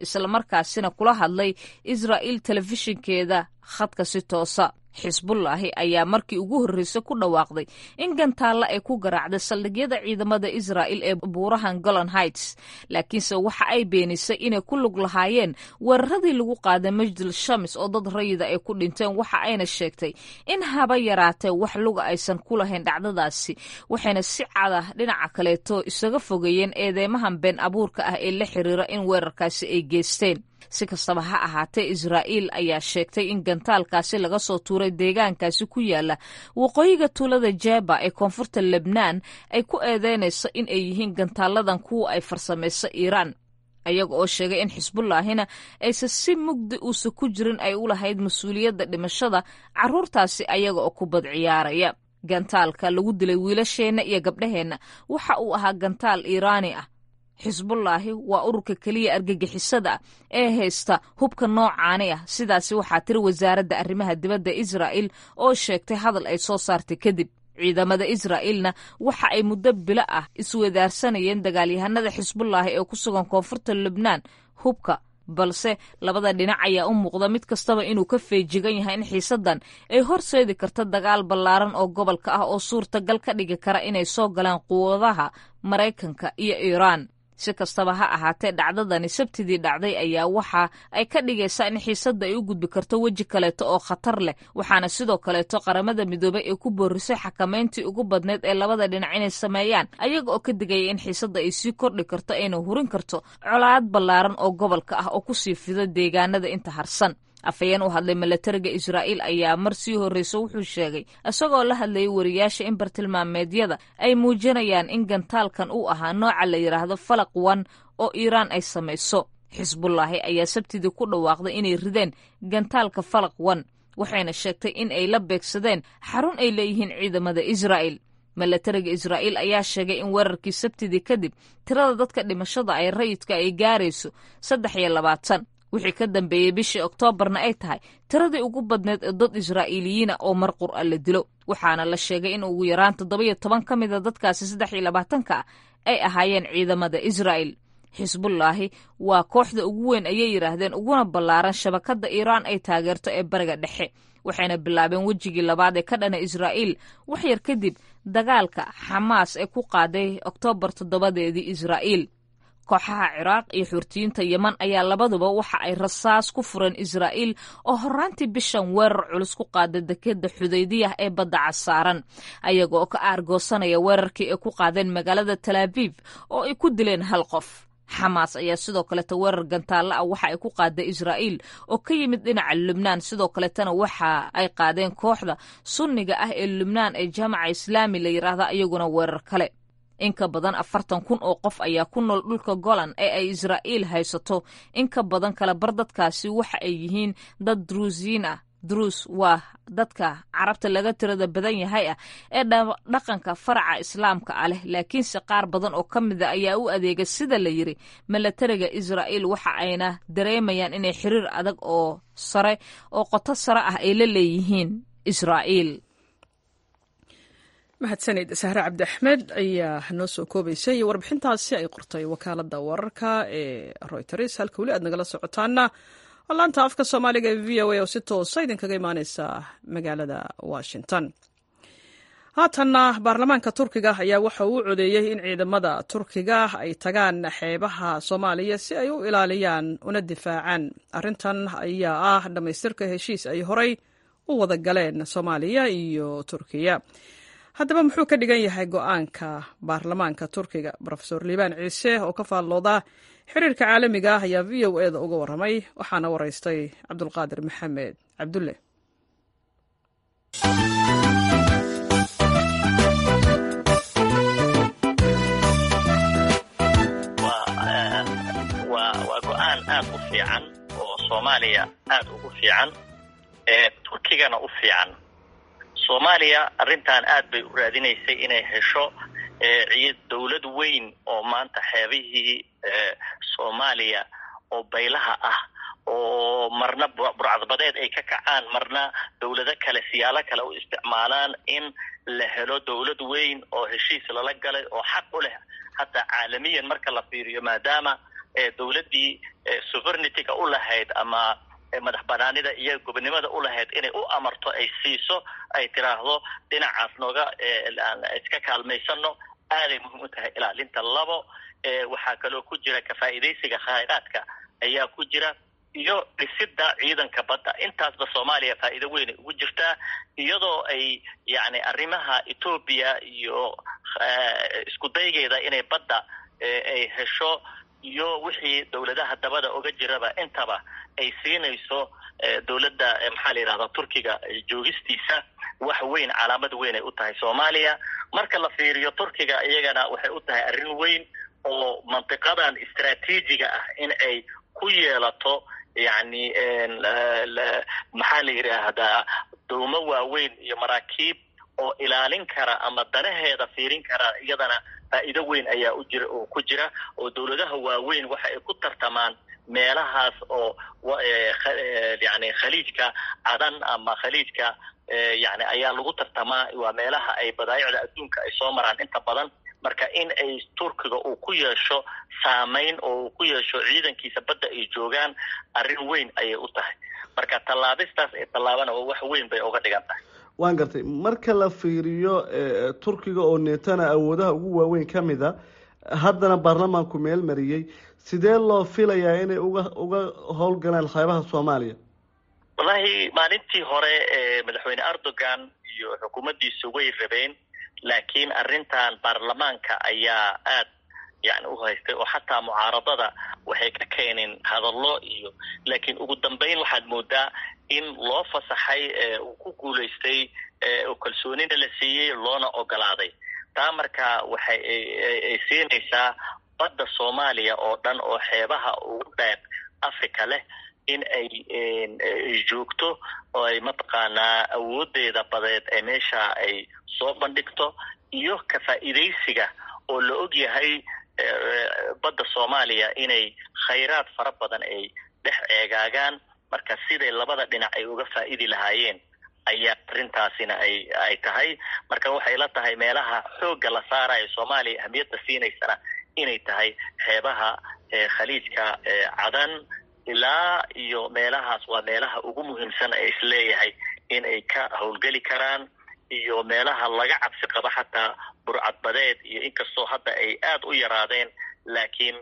islamarkaasina kula hadlay israa'iil telefishinkeeda khadka si toosa xisbullaahi ayaa markii ugu horreysay ku dhawaaqday in gantaalla ay ku garaacday saldhigyada ciidamada israa'il ee buurahan golan heights laakiinse waxa ay beenisay inay ku lug lahaayeen weeraradii lagu qaaday majdul shamis oo dad rayida ay ku dhinteen waxa ayna sheegtay in haba yaraatee wax luga aysan ku lahayn dhacdadaasi waxayna si cada dhinaca kaleeto isaga fogeeyeen eedeymahan been abuurka ah ee la xiriira in weerarkaasi ay geysteen si kastaba ha ahaatee israa'iil ayaa sheegtay in gantaalkaasi laga soo tuuray deegaankaasi ku yaala waqooyiga tuulada jeba ee koonfurta lebnaan ay ku eedeynayso in ay yihiin gantaaladan kuwa ay farsamayso iiraan ayaga oo sheegay in xisbullaahina aysan si mugdi uusa ku jirin ay u lahayd mas-uuliyadda dhimashada carruurtaasi ayaga oo ku bad ciyaaraya gantaalka lagu dilay wiilasheenna iyo gabdhaheenna waxa uu ahaa gantaal iiraani ah xisbullaahi waa ururka keliya argagixisada ah ee haysta hubka noocaani ah sidaasi waxaa tiri wasaaradda arrimaha dibadda israa'il oo sheegtay hadal ay soo saartay kadib ciidamada israa'iilna waxa ay muddo bilo ah iswadaarsanayeen dagaalyahanada xisbullaahi ee ku sugan koonfurta lubnaan hubka balse labada dhinac ayaa u muuqda mid kastaba inuu ka feejigan yahay in xiisaddan ay horseedi karta dagaal ballaaran oo gobolka ah oo suurtagal ka dhigi kara inay soo galaan quwadaha maraykanka iyo iiraan si kastaba ha ahaatee dhacdadani sabtidii dhacday ayaa waxa ay ka dhigaysaa in xiisadda ay u gudbi karto weji kaleeto oo khatar leh waxaana sidoo kaleeto qaramada midoobay ee ku boorisay xakamayntii ugu badneyd ee labada dhinac inay sameeyaan ayaga oo ka digaya in xiisadda ay sii kordhi karto ayna hurin karto colaad ballaaran oo gobolka ah oo kusii fido deegaanada inta harsan afhayeen u hadlay milatariga israa'iil ayaa mar sii horreysa wuxuu sheegay isagoo la hadlayay wariyaasha in bartilmaameedyada ay muujinayaan in gantaalkan uu ahaa nooca la yidhaahdo falaq wan oo iiraan ay samayso xisbullaahi ayaa sabtidii ku dhawaaqday inay rideen gantaalka falaq wan waxayna sheegtay in ay la beegsadeen xarun ay leeyihiin ciidamada israa'il milatariga israa'iil ayaa sheegay in weerarkii sabtidii kadib tirada dadka dhimashada ay rayidka ay gaarayso saddex iyo labaatan wixii ka dambeeyey bishii oktoobarna ay tahay tiradii ugu badneed ee dad israa'iiliyiina oo mar qur'a la dilo waxaana la sheegay in ugu yaraan toddobiyo toban ka mida dadkaasi saddex iyo labaatanka ah ay ahaayeen ciidamada israa'il xisbullaahi waa kooxda ugu weyn ayay yidhaahdeen uguna ballaaran shabakadda iiraan ay taageerto ee bariga dhexe waxayna bilaabeen wejigii labaad ee ka dhana israa'iil waxyar kadib dagaalka xamaas ee ku qaaday oktoobar toddobadeedii israa'iil kooxaha ciraaq iyo xurtiyiinta yeman ayaa labaduba waxa ay rasaas ku fureen israa'iil oo horraantii bishan weerar culus ku qaaday dekeda xudaydiyah ee badda casaaran ayaga oo ka aargoosanaya weerarkii ay ku qaadeen magaalada talaabiib oo ay ku dileen hal qof xamaas ayaa sidoo kaleta weerar gantaalla ah waxa ay ku qaaday israa'iil oo ka yimid dhinaca lubnaan sidoo kaletana waxa ay qaadeen kooxda sunniga ah ee lubnaan ee jaamaca islaami la yidhaahda iyaguna weerar kale in ka badan afartan kun oo qof ayaa ku nool dhulka golan ee ay israa'iil haysato in ka badan kala bar dadkaasi waxa ay yihiin dad druusiyiin ah druus waa dadka carabta laga tirada badan yahay ah ee dhaqanka faraca islaamka ah leh laakiinse qaar badan oo ka mida ayaa u adeega sida la yiri milatariga israa'iil waxa ayna dareemayaan inay xiriir adag oo sare oo qoto sare ah ay la leeyihiin israa'iil mahadsanid sahre cabdi axmed ayaa noo soo koobaysay warbixintaasi ay qortay wakaaladda wararka ee royters halka weli aad nagala socotaana oo laanta afka soomaaliga ee v o a oo si toosa idinkaga imaaneysa magaalada washington haatanna baarlamaanka turkiga ayaa waxa uu codeeyey in ciidamada turkiga ay tagaan xeebaha soomaaliya si ay u ilaaliyaan una difaacaan arrintan ayaa ah dhammaystirka heshiis ay horay u wada galeen soomaaliya iyo turkiya haddaba muxuu ka dhigan yahay go-aanka baarlamaanka turkiga rofeor liibaan ciise oo ka faallooda xiriirka caalamiga ah ayaa v o eda uga waramay waxaana waraystay cabdulqaadir maxamed cabdulle waa go-aan aad u fiican oo soomaaliya aad ugu fiican turkigana u fiican soomaaliya arrintan aad bay u raadinaysay inay hesho dowlad weyn oo maanta xeebihii soomaaliya oo baylaha ah oo marna burcadbadeed ay ka kacaan marna dowlado kale siyaalo kale u isticmaalaan in la helo dowlad weyn oo heshiis lala galay oo xaq u leh hataa caalamiyan marka la fiiriyo maadaama dowladdii sovereignity-ga u lahayd ama madax banaanida iyo gobonimada u lahayd inay u amarto ay siiso ay tiraahdo dhinacaas nooga iska kaalmaysano aaday muhiim u tahay ilaalinta labo waxaa kaloo ku jira kafaa'iidaysiga khayraadka ayaa ku jira iyo dhisida ciidanka badda intaasba soomaaliya faa'iido weynay ugu jirtaa iyadoo ay yacni arrimaha etoobiya iyo isku daygeeda inay badda ay hesho iyo wixii dowladaha dabada oga jiraba intaba ay siinayso dowladda maxaa la yidhahdaa turkiga joogistiisa wax weyn calaamad weyn ay u tahay soomaaliya marka la fiiriyo turkiga iyagana waxay u tahay arrin weyn oo mantiqadan istraatiijiga ah in ay ku yeelato yacni maxaa la yidhaahdaa dowmo waaweyn iyo maraakiib oo ilaalin kara ama danaheeda fiirin kara iyadana faa'iido weyn ayaa u jira oo ku jira oo dowladaha waaweyn waxa ay ku tartamaan meelahaas oo yani khaliijka cadan ama khaliijka yani ayaa lagu tartamaa waa meelaha ay badaayicda adduunka ay soo maraan inta badan marka in ay turkiga uu ku yeesho saamayn oo uu ku yeesho ciidankiisa badda ay joogaan arrin weyn ayay u tahay marka tallaabistaas ay tallaabana wax weyn bay uga dhigan tahay waan gartay marka la fiiriyo turkiga oo neetana awoodaha ugu waaweyn ka mid a haddana baarlamaanku meel mariyey sidee loo filayaa inay uga uga howlgalaan xeebaha soomaaliya wallahi maalintii hore madaxweyne erdogan iyo xukuumaddiisa way rabeen laakiin arrintan baarlamaanka ayaa aad yani u haystay oo xataa mucaaradada waxay ka keeneen hadallo iyo laakiin ugu dambeyn waxaad moodaa in loo fasaxay uu ku guulaystay oo kalsoonina la siiyey loona ogolaaday taa marka waxay ay siinaysaa badda soomaaliya oo dhan oo xeebaha ugu dheer africa leh in ay joogto oo ay mataqaanaa awoodeeda badeed ee meesha ay soo bandhigto iyo ka faa'iidaysiga oo la og yahay badda soomaaliya inay khayraad fara badan ay dhex eegaagaan marka siday labada dhinac ay uga faa'idi lahaayeen ayaa arrintaasina ay ay tahay marka waxay la tahay meelaha xoogga la saarayo soomaaliya ahmiyadda siinaysana inay tahay xeebaha khaliijka cadan ilaa iyo meelahaas waa meelaha ugu muhiimsan ee isleeyahay in ay ka howlgeli karaan iyo meelaha laga cabsi qabo xataa burcadbadeed iyo inkastoo hadda ay aada u yaraadeen laakiin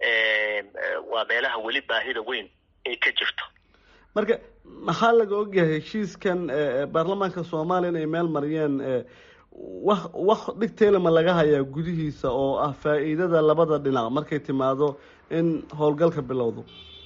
waa meelaha weli baahida weyn ay ka jirto marka maxaa laga ogyahay heshiiskan baarlamaanka soomaaliya in ay meel mariyeen wax wax dhigteelama laga hayaa gudihiisa oo ah faa'iidada labada dhinac markay timaado in howlgalka bilowdo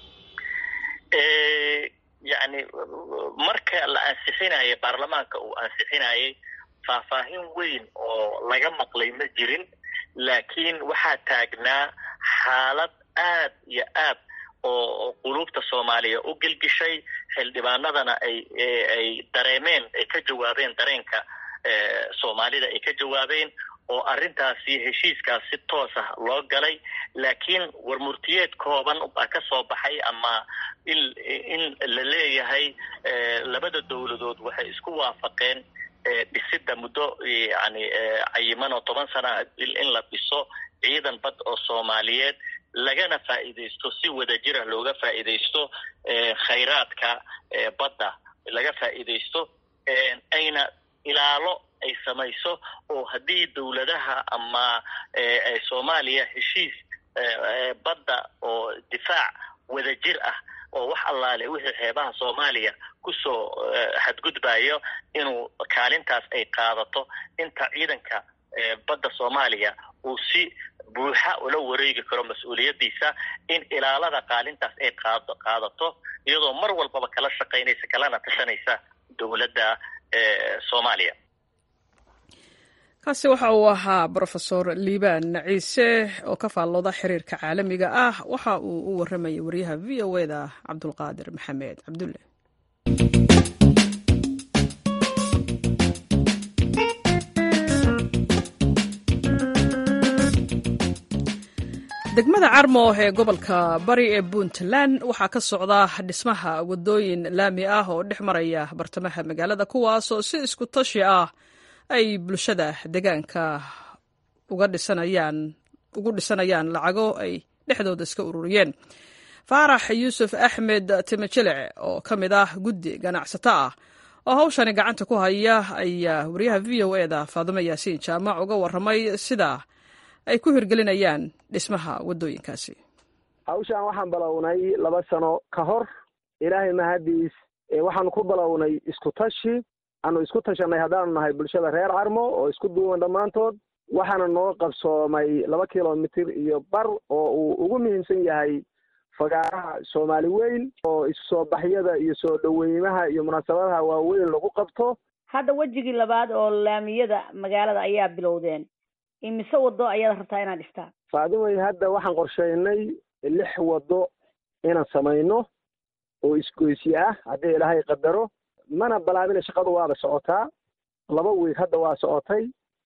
yani marka la ansixinayay baarlamaanka uu ansixinayay faahfaahin weyn oo laga maqlay ma jirin laakiin waxaa taagnaa xaalad aad iyo aad oo quluubta soomaaliya u gelgishay xildhibaanadana ay ay dareemeen ay ka jawaabeen dareenka soomaalida ay ka jawaabeen oo arrintaasi heshiiskaas si toos ah loo galay laakiin warmurtiyeed kooban baa ka soo baxay ama in in la leeyahay labada dowladood waxay isku waafaqeen dhisidda muddo yani cayiman oo toban sana in la dhiso ciidan bad oo soomaaliyeed lagana faa'iidaysto si wadajirah looga faa'iidaysto khayraadka badda laga faa'iidaysto ayna ilaalo ay samayso oo haddii dowladaha ama soomaaliya heshiis badda oo difaac wadajir ah oo wax allaale wixii xeebaha soomaaliya kusoo xadgudbayo inuu kaalintaas ay qaadato inta ciidanka badda soomaaliya uu si buuxa ula wareegi karo mas-uuliyaddiisa in ilaalada qaalintaas ay qaado qaadato iyadoo mar walbaba kala shaqaynaysa kalana tashanaysa dowladda soomaaliya kaasi waxa uu ahaa brofesor liibaan ciise oo ka faallooda xiriirka caalamiga ah waxa uu u waramayay wariyaha v o eda cabdulqaadir maxamed cabdulle degmada carmo ee gobolka bari ee puntland waxaa ka socda dhismaha wadooyin laami ah oo dhex maraya bartamaha magaalada kuwaasoo si isku tashi ah ay bulshada deegaanka uga dhisanayaan ugu dhisanayaan lacago ay dhexdooda iska ururiyeen faarax yuusuf axmed timajilic oo ka mid ah guddi ganacsato ah oo hawshani gacanta ku haya ayaa wariyaha v o eda faadimo yaasiin jaamac uga warramay sida ay ku hirgelinayaan dhismaha waddooyinkaasi hawshaan waxaan balownay laba sano ka hor ilaahay mahadiis waxaanu ku balownay isku tashi aanu isku tashanay haddaanu nahay bulshada reer carmo oo isku duuban dhammaantood waxaana noo qabsoomay laba kilomitir iyo bar oo uu ugu muhiimsan yahay fagaaraha soomaali weyn oo isu soo baxyada iyo soo dhaweymaha iyo munaasabadaha waaweyn lagu qabto hadda wejigii labaad oo laamiyada magaalada ayaa bilowdeen imise wado ayaad rabtaa inaad dhistaan faadimay hadda waxaan qorsheynay lix wado inaan samayno oo isgoysyo ah haddii ilaahay qadaro mana balaabina shaqadu waaba socotaa laba wiig hadda waa socotay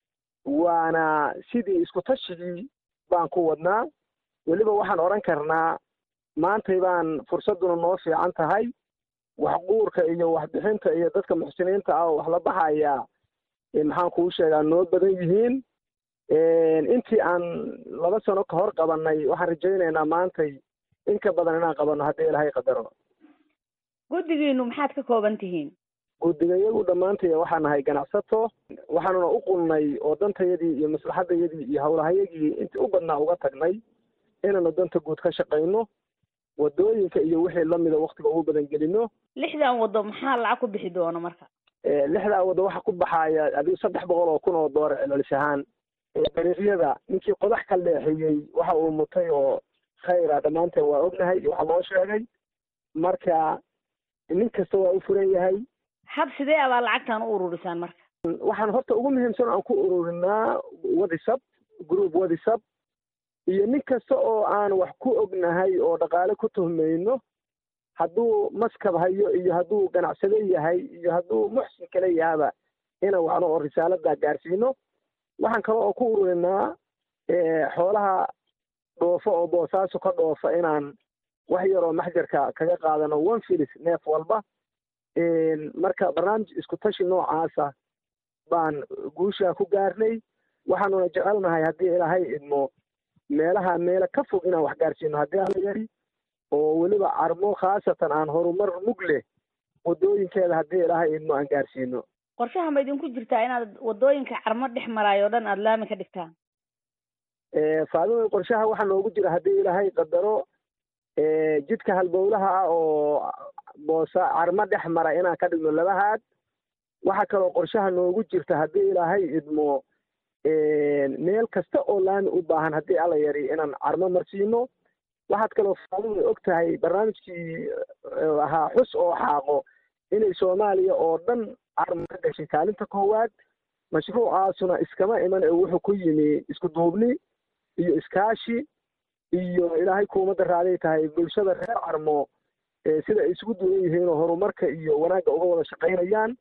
waana sidii isku tashigii baan ku wadnaa weliba waxaan odhan karnaa maantay baan fursadduna noo fiican tahay waxquurka iyo waxbixinta iyo dadka muxsiniinta ah oo wax la baxaya maxaan kuu sheegaa noo badan yihiin intii aan laba sano ka hor qabanay waxaan rajaynaynaa maantay in ka badan inaan qabanno haddii ilaahay qadaro guddigiinu maxaad ka kooban tihiin guddiga iyagu dhammaantaya waxaan nahay ganacsato waxaanuna u qulnay oo dantayadii iyo maslaxadayadii iyo howlahayagii intii u badnaa uga tagnay inaanu danta guud ka shaqayno wadooyinka iyo wixii lamida waktiga ugu badan gelino lixdan wado maxaa lacag ku bixi doona marka lixdaa wado waxa ku baxaya adigu saddex boqol oo kun oo doolar celcelis ahaan dariiqyada ninkii qodax ka leexiyey waxa uu mutay oo khayra dhammaanteen waa ognahay iyo waxa loo sheegay marka nin kasta waa u furan yahay hab sidee abaa lacagtan u ururisaan marka waxaan horta ugu muhiimsan aan ku ururinaa wadisab group wadisab iyo nin kasta oo aan wax ku ognahay oo dhaqaale ku tuhmayno hadduu maskab hayo iyo hadduu ganacsado yahay iyo hadduu muxsin kale yahaba inaan wacno oo risaalada gaarsiino waxaan kale oo ku ururinaa xoolaha dhoofo oo boosaaso ka dhoofa inaan wax yaroo maxjarka kaga qaadano one filis neef walba marka barnaamij isku tashi noocaasa baan guushaa ku gaarnay waxaanuna jecelnahay haddii ilaahay idmo meelaha meelo ka fog inaan wax gaarsiino haddii ala yari oo weliba carmo khaasatan aan horumar mug leh wadooyinkeeda haddii ilaahay idmo aan gaarsiino qorshaha ma idinku jirtaa inaad wadooyinka carmo dhex maraayo o dhan aada laami ka dhigtaan faadima qorshaha waxaa noogu jira haddii ilaahay qadaro jidka halbowlaha ah oo boosa carmo dhex mara inaan ka dhigno labahaad waxaa kaloo qorshaha noogu jirta haddii ilaahay idmo meel kasta oo laami u baahan haddii alla yari inaan carmo marsiino waxaad kaloo faadima og tahay barnaamijkii ahaa xus oo xaaqo inay soomaaliya oo dhan carmo ka gashay kaalinta koowaad mashruucaasuna iskama iman ee wuxuu ku yimi isku duubni iyo iskaashi iyo ilaahay kuumadda raaday tahay bulshada reer carmo sida ay isugu duwan yihiin oo horumarka iyo wanaagga uga wada shaqaynayaan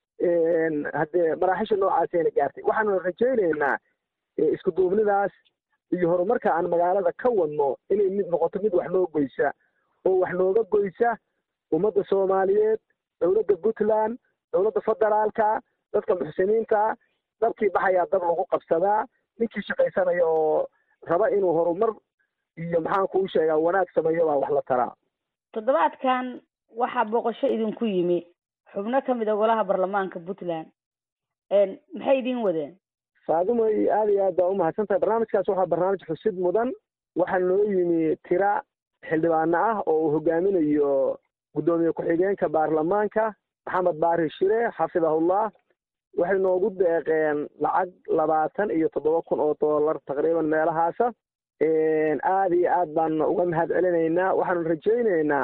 haddee maraaxisha noocaasayna gaartay waxaanu rajaynaynaa isku duubnidaas iyo horumarka aan magaalada ka wadno inay mid noqoto mid wax noo goysa oo wax nooga goysa ummadda soomaaliyeed dowladda puntland dowladda federaalka dadka muxsiniinta dabkii baxayaa dab lagu qabsadaa ninkii shaqaysanaya oo raba inuu horumar iyo maxaan kuu sheegaa wanaag sameeyo baa wax la taraa toddobaadkan waxaa booqasho idinku yimi xubno ka mid a golaha baarlamaanka puntland maxay idin wadeen faadimoy aad iyo aad baa umahadsan tahay barnaamijkaas waxaa barnaamij xusid mudan waxaa noo yimi tira xildhibaano ah oo uu hogaaminayo guddoomiye ku-xigeenka baarlamaanka maxamed baari shire xafidahullah waxay noogu deeqeen lacag labaatan iyo toddoba kun oo dollar taqriiban meelahaasa aada iyo aad baanu uga mahad celinaynaa waxaanu rajaynaynaa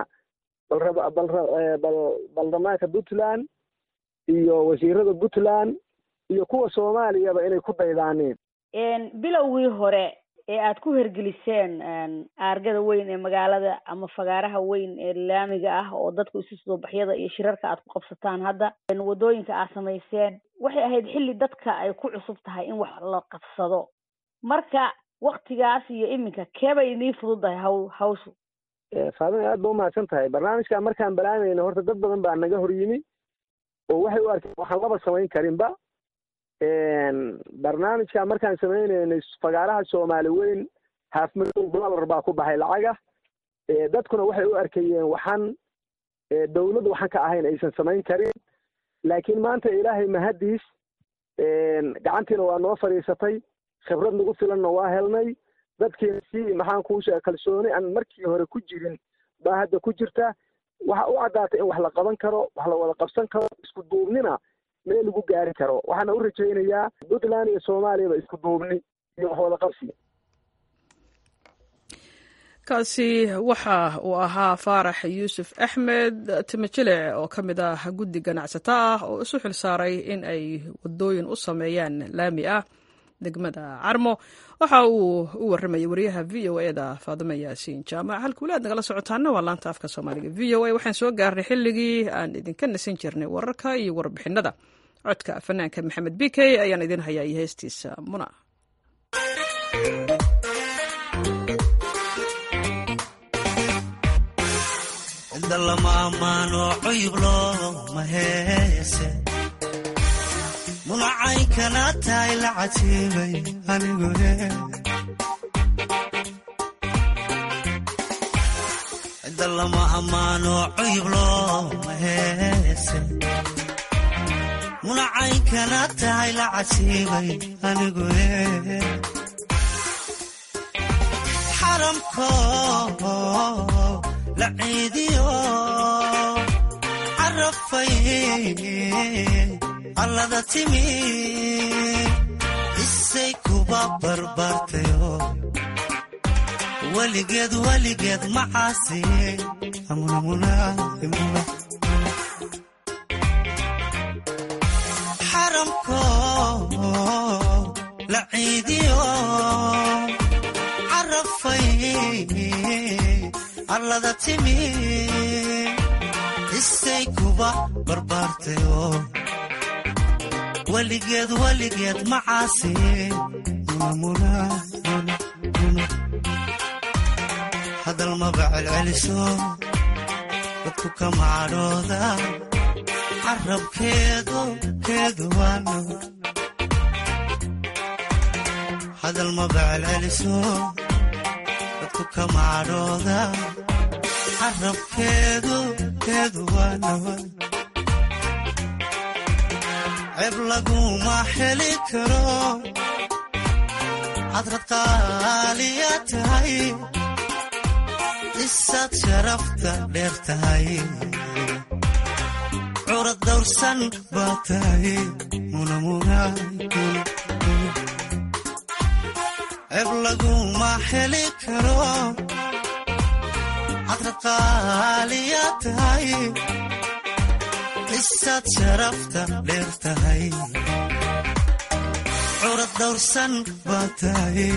balbal baarlamaanka puntland iyo wasiirada puntland iyo kuwa soomaaliyaba inay ku daydaaneen bilowgii hore ee aad ku hergeliseen aargada weyn ee magaalada ama fagaaraha weyn ee laamiga ah oo dadku isu soo baxyada iyo shirarka aad ku qabsataan hadda wadooyinka aad samayseen waxay ahayd xilli dadka ay ku cusub tahay in wax la qabsado marka waktigaas iyo iminka keebay idiin fududahay haw hawshu faadima aad ba umahadsan tahay barnaamijkan markaan balaamayna horta dad badan baa naga hor yimi oo waxay u arkeen waxaan laba samayn karinba barnaamijkan markaan sameyneynay fagaaraha soomaali weyn half million dollar baa ku baxay lacaga dadkuna waxay u arkayeen waxaan dawladdu waxaan ka ahayn aysan samayn karin laakiin maanta ilaahay mahadiis gacantiina waa noo fadhiisatay khibrad nagu filanna waa helnay dadkiina si maxaan kuu sheega kalsooni aan markii hore ku jirin baa hadda ku jirta waxa u caddaatay in wax la qaban karo wax la wada qabsan karo isku duubnina meel lagu gaari karo waxaana u rajaynayaa puntland iyo soomaaliyaba isku duubni iyo wax wada qabsi kaasi waxa uu ahaa faarax yuusuf axmed timajilic oo ka mid ah guddi ganacsato ah oo isu xil saaray in ay wadooyin u sameeyaan laami ah degmada carmo waxa uu u warramayay wariyaha v o e da faadimo yaasiin jaamac halka weli aad nagala socotaana waa laanta afka soomaaliga v o a waxaan soo gaarnay xilligii aan idinka nasin jirnay wararka iyo warbixinada codka fanaanka maxamed b k ayaan idin hayaa iyo heestiisa muna lama ammaano cuyub looma heese munacaynkana tahay la catiibay anigu cidda lama ammaano cuyub looma heese munacaynkana tahay la catiibay anigu xaramko la ciidiyo carafay allada timi isay kuba barbaartayo weligeed weligeed macaasi xaramko la ciidiyo carafay allada timi isay kuba barbaartayo weligeed weligeed macaasi hadal maba celceliso dadku kama cadhooda carabkeedu keedu waano hadal maba celceliso dadku kama cadhooda carabkeedu keedu waanawa ceeb laguma heli karo hadrad qaaliya tahay isaad sharafta dheer tahay curad dawrsan baa tahay ceeb laguma heli karo hadrad qaaliya tahay isaad sharafta dheer tahay curad dawrsan baa tahay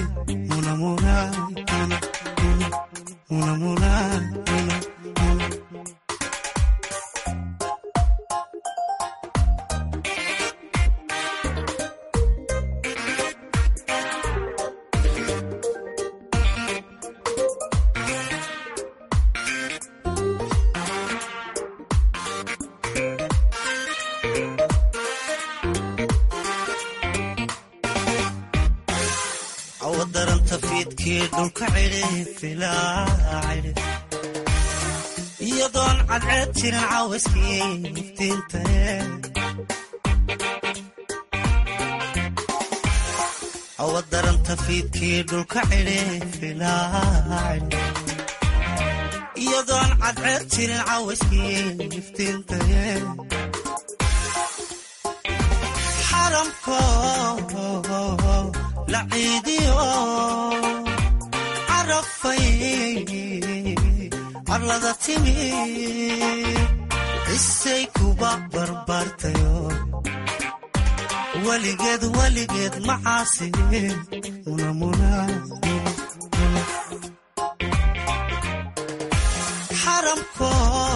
awadaranta fiidkii dhulka cidhifilaacidhi iyadoon cadceed jirin cawayskii iftiintae awadaranta fiidkii dhulka cidhifilaacidhi iyadoon cadceed jirin cawayskii iftiintae xaramko la ciidiyo carafay arlada timi isay kuba barbaartayo weligeed weligeed macaasi xaramko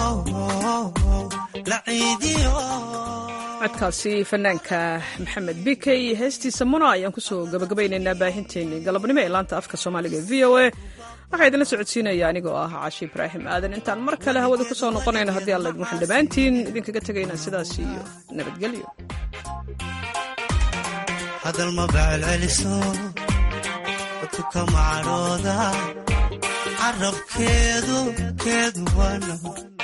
la ciidiyo codkaasi fanaanka maxamed bikey heestiisa muna ayaan kusoo gabagabaynaynaa baahinteennii galabnimo ee laanta afka soomaaliga v o a waxaa idinla socodsiinaya anigoo ah caashi ibraahim aadan intaan mar kale hawada ku soo noqonayno haddii alla waxaan dhammaantiin idinkaga tegaynaa sidaas iyo nabadgelyo hadal ma bacelceliso dadku kama cadhooda carabkeedu keedu waa nabad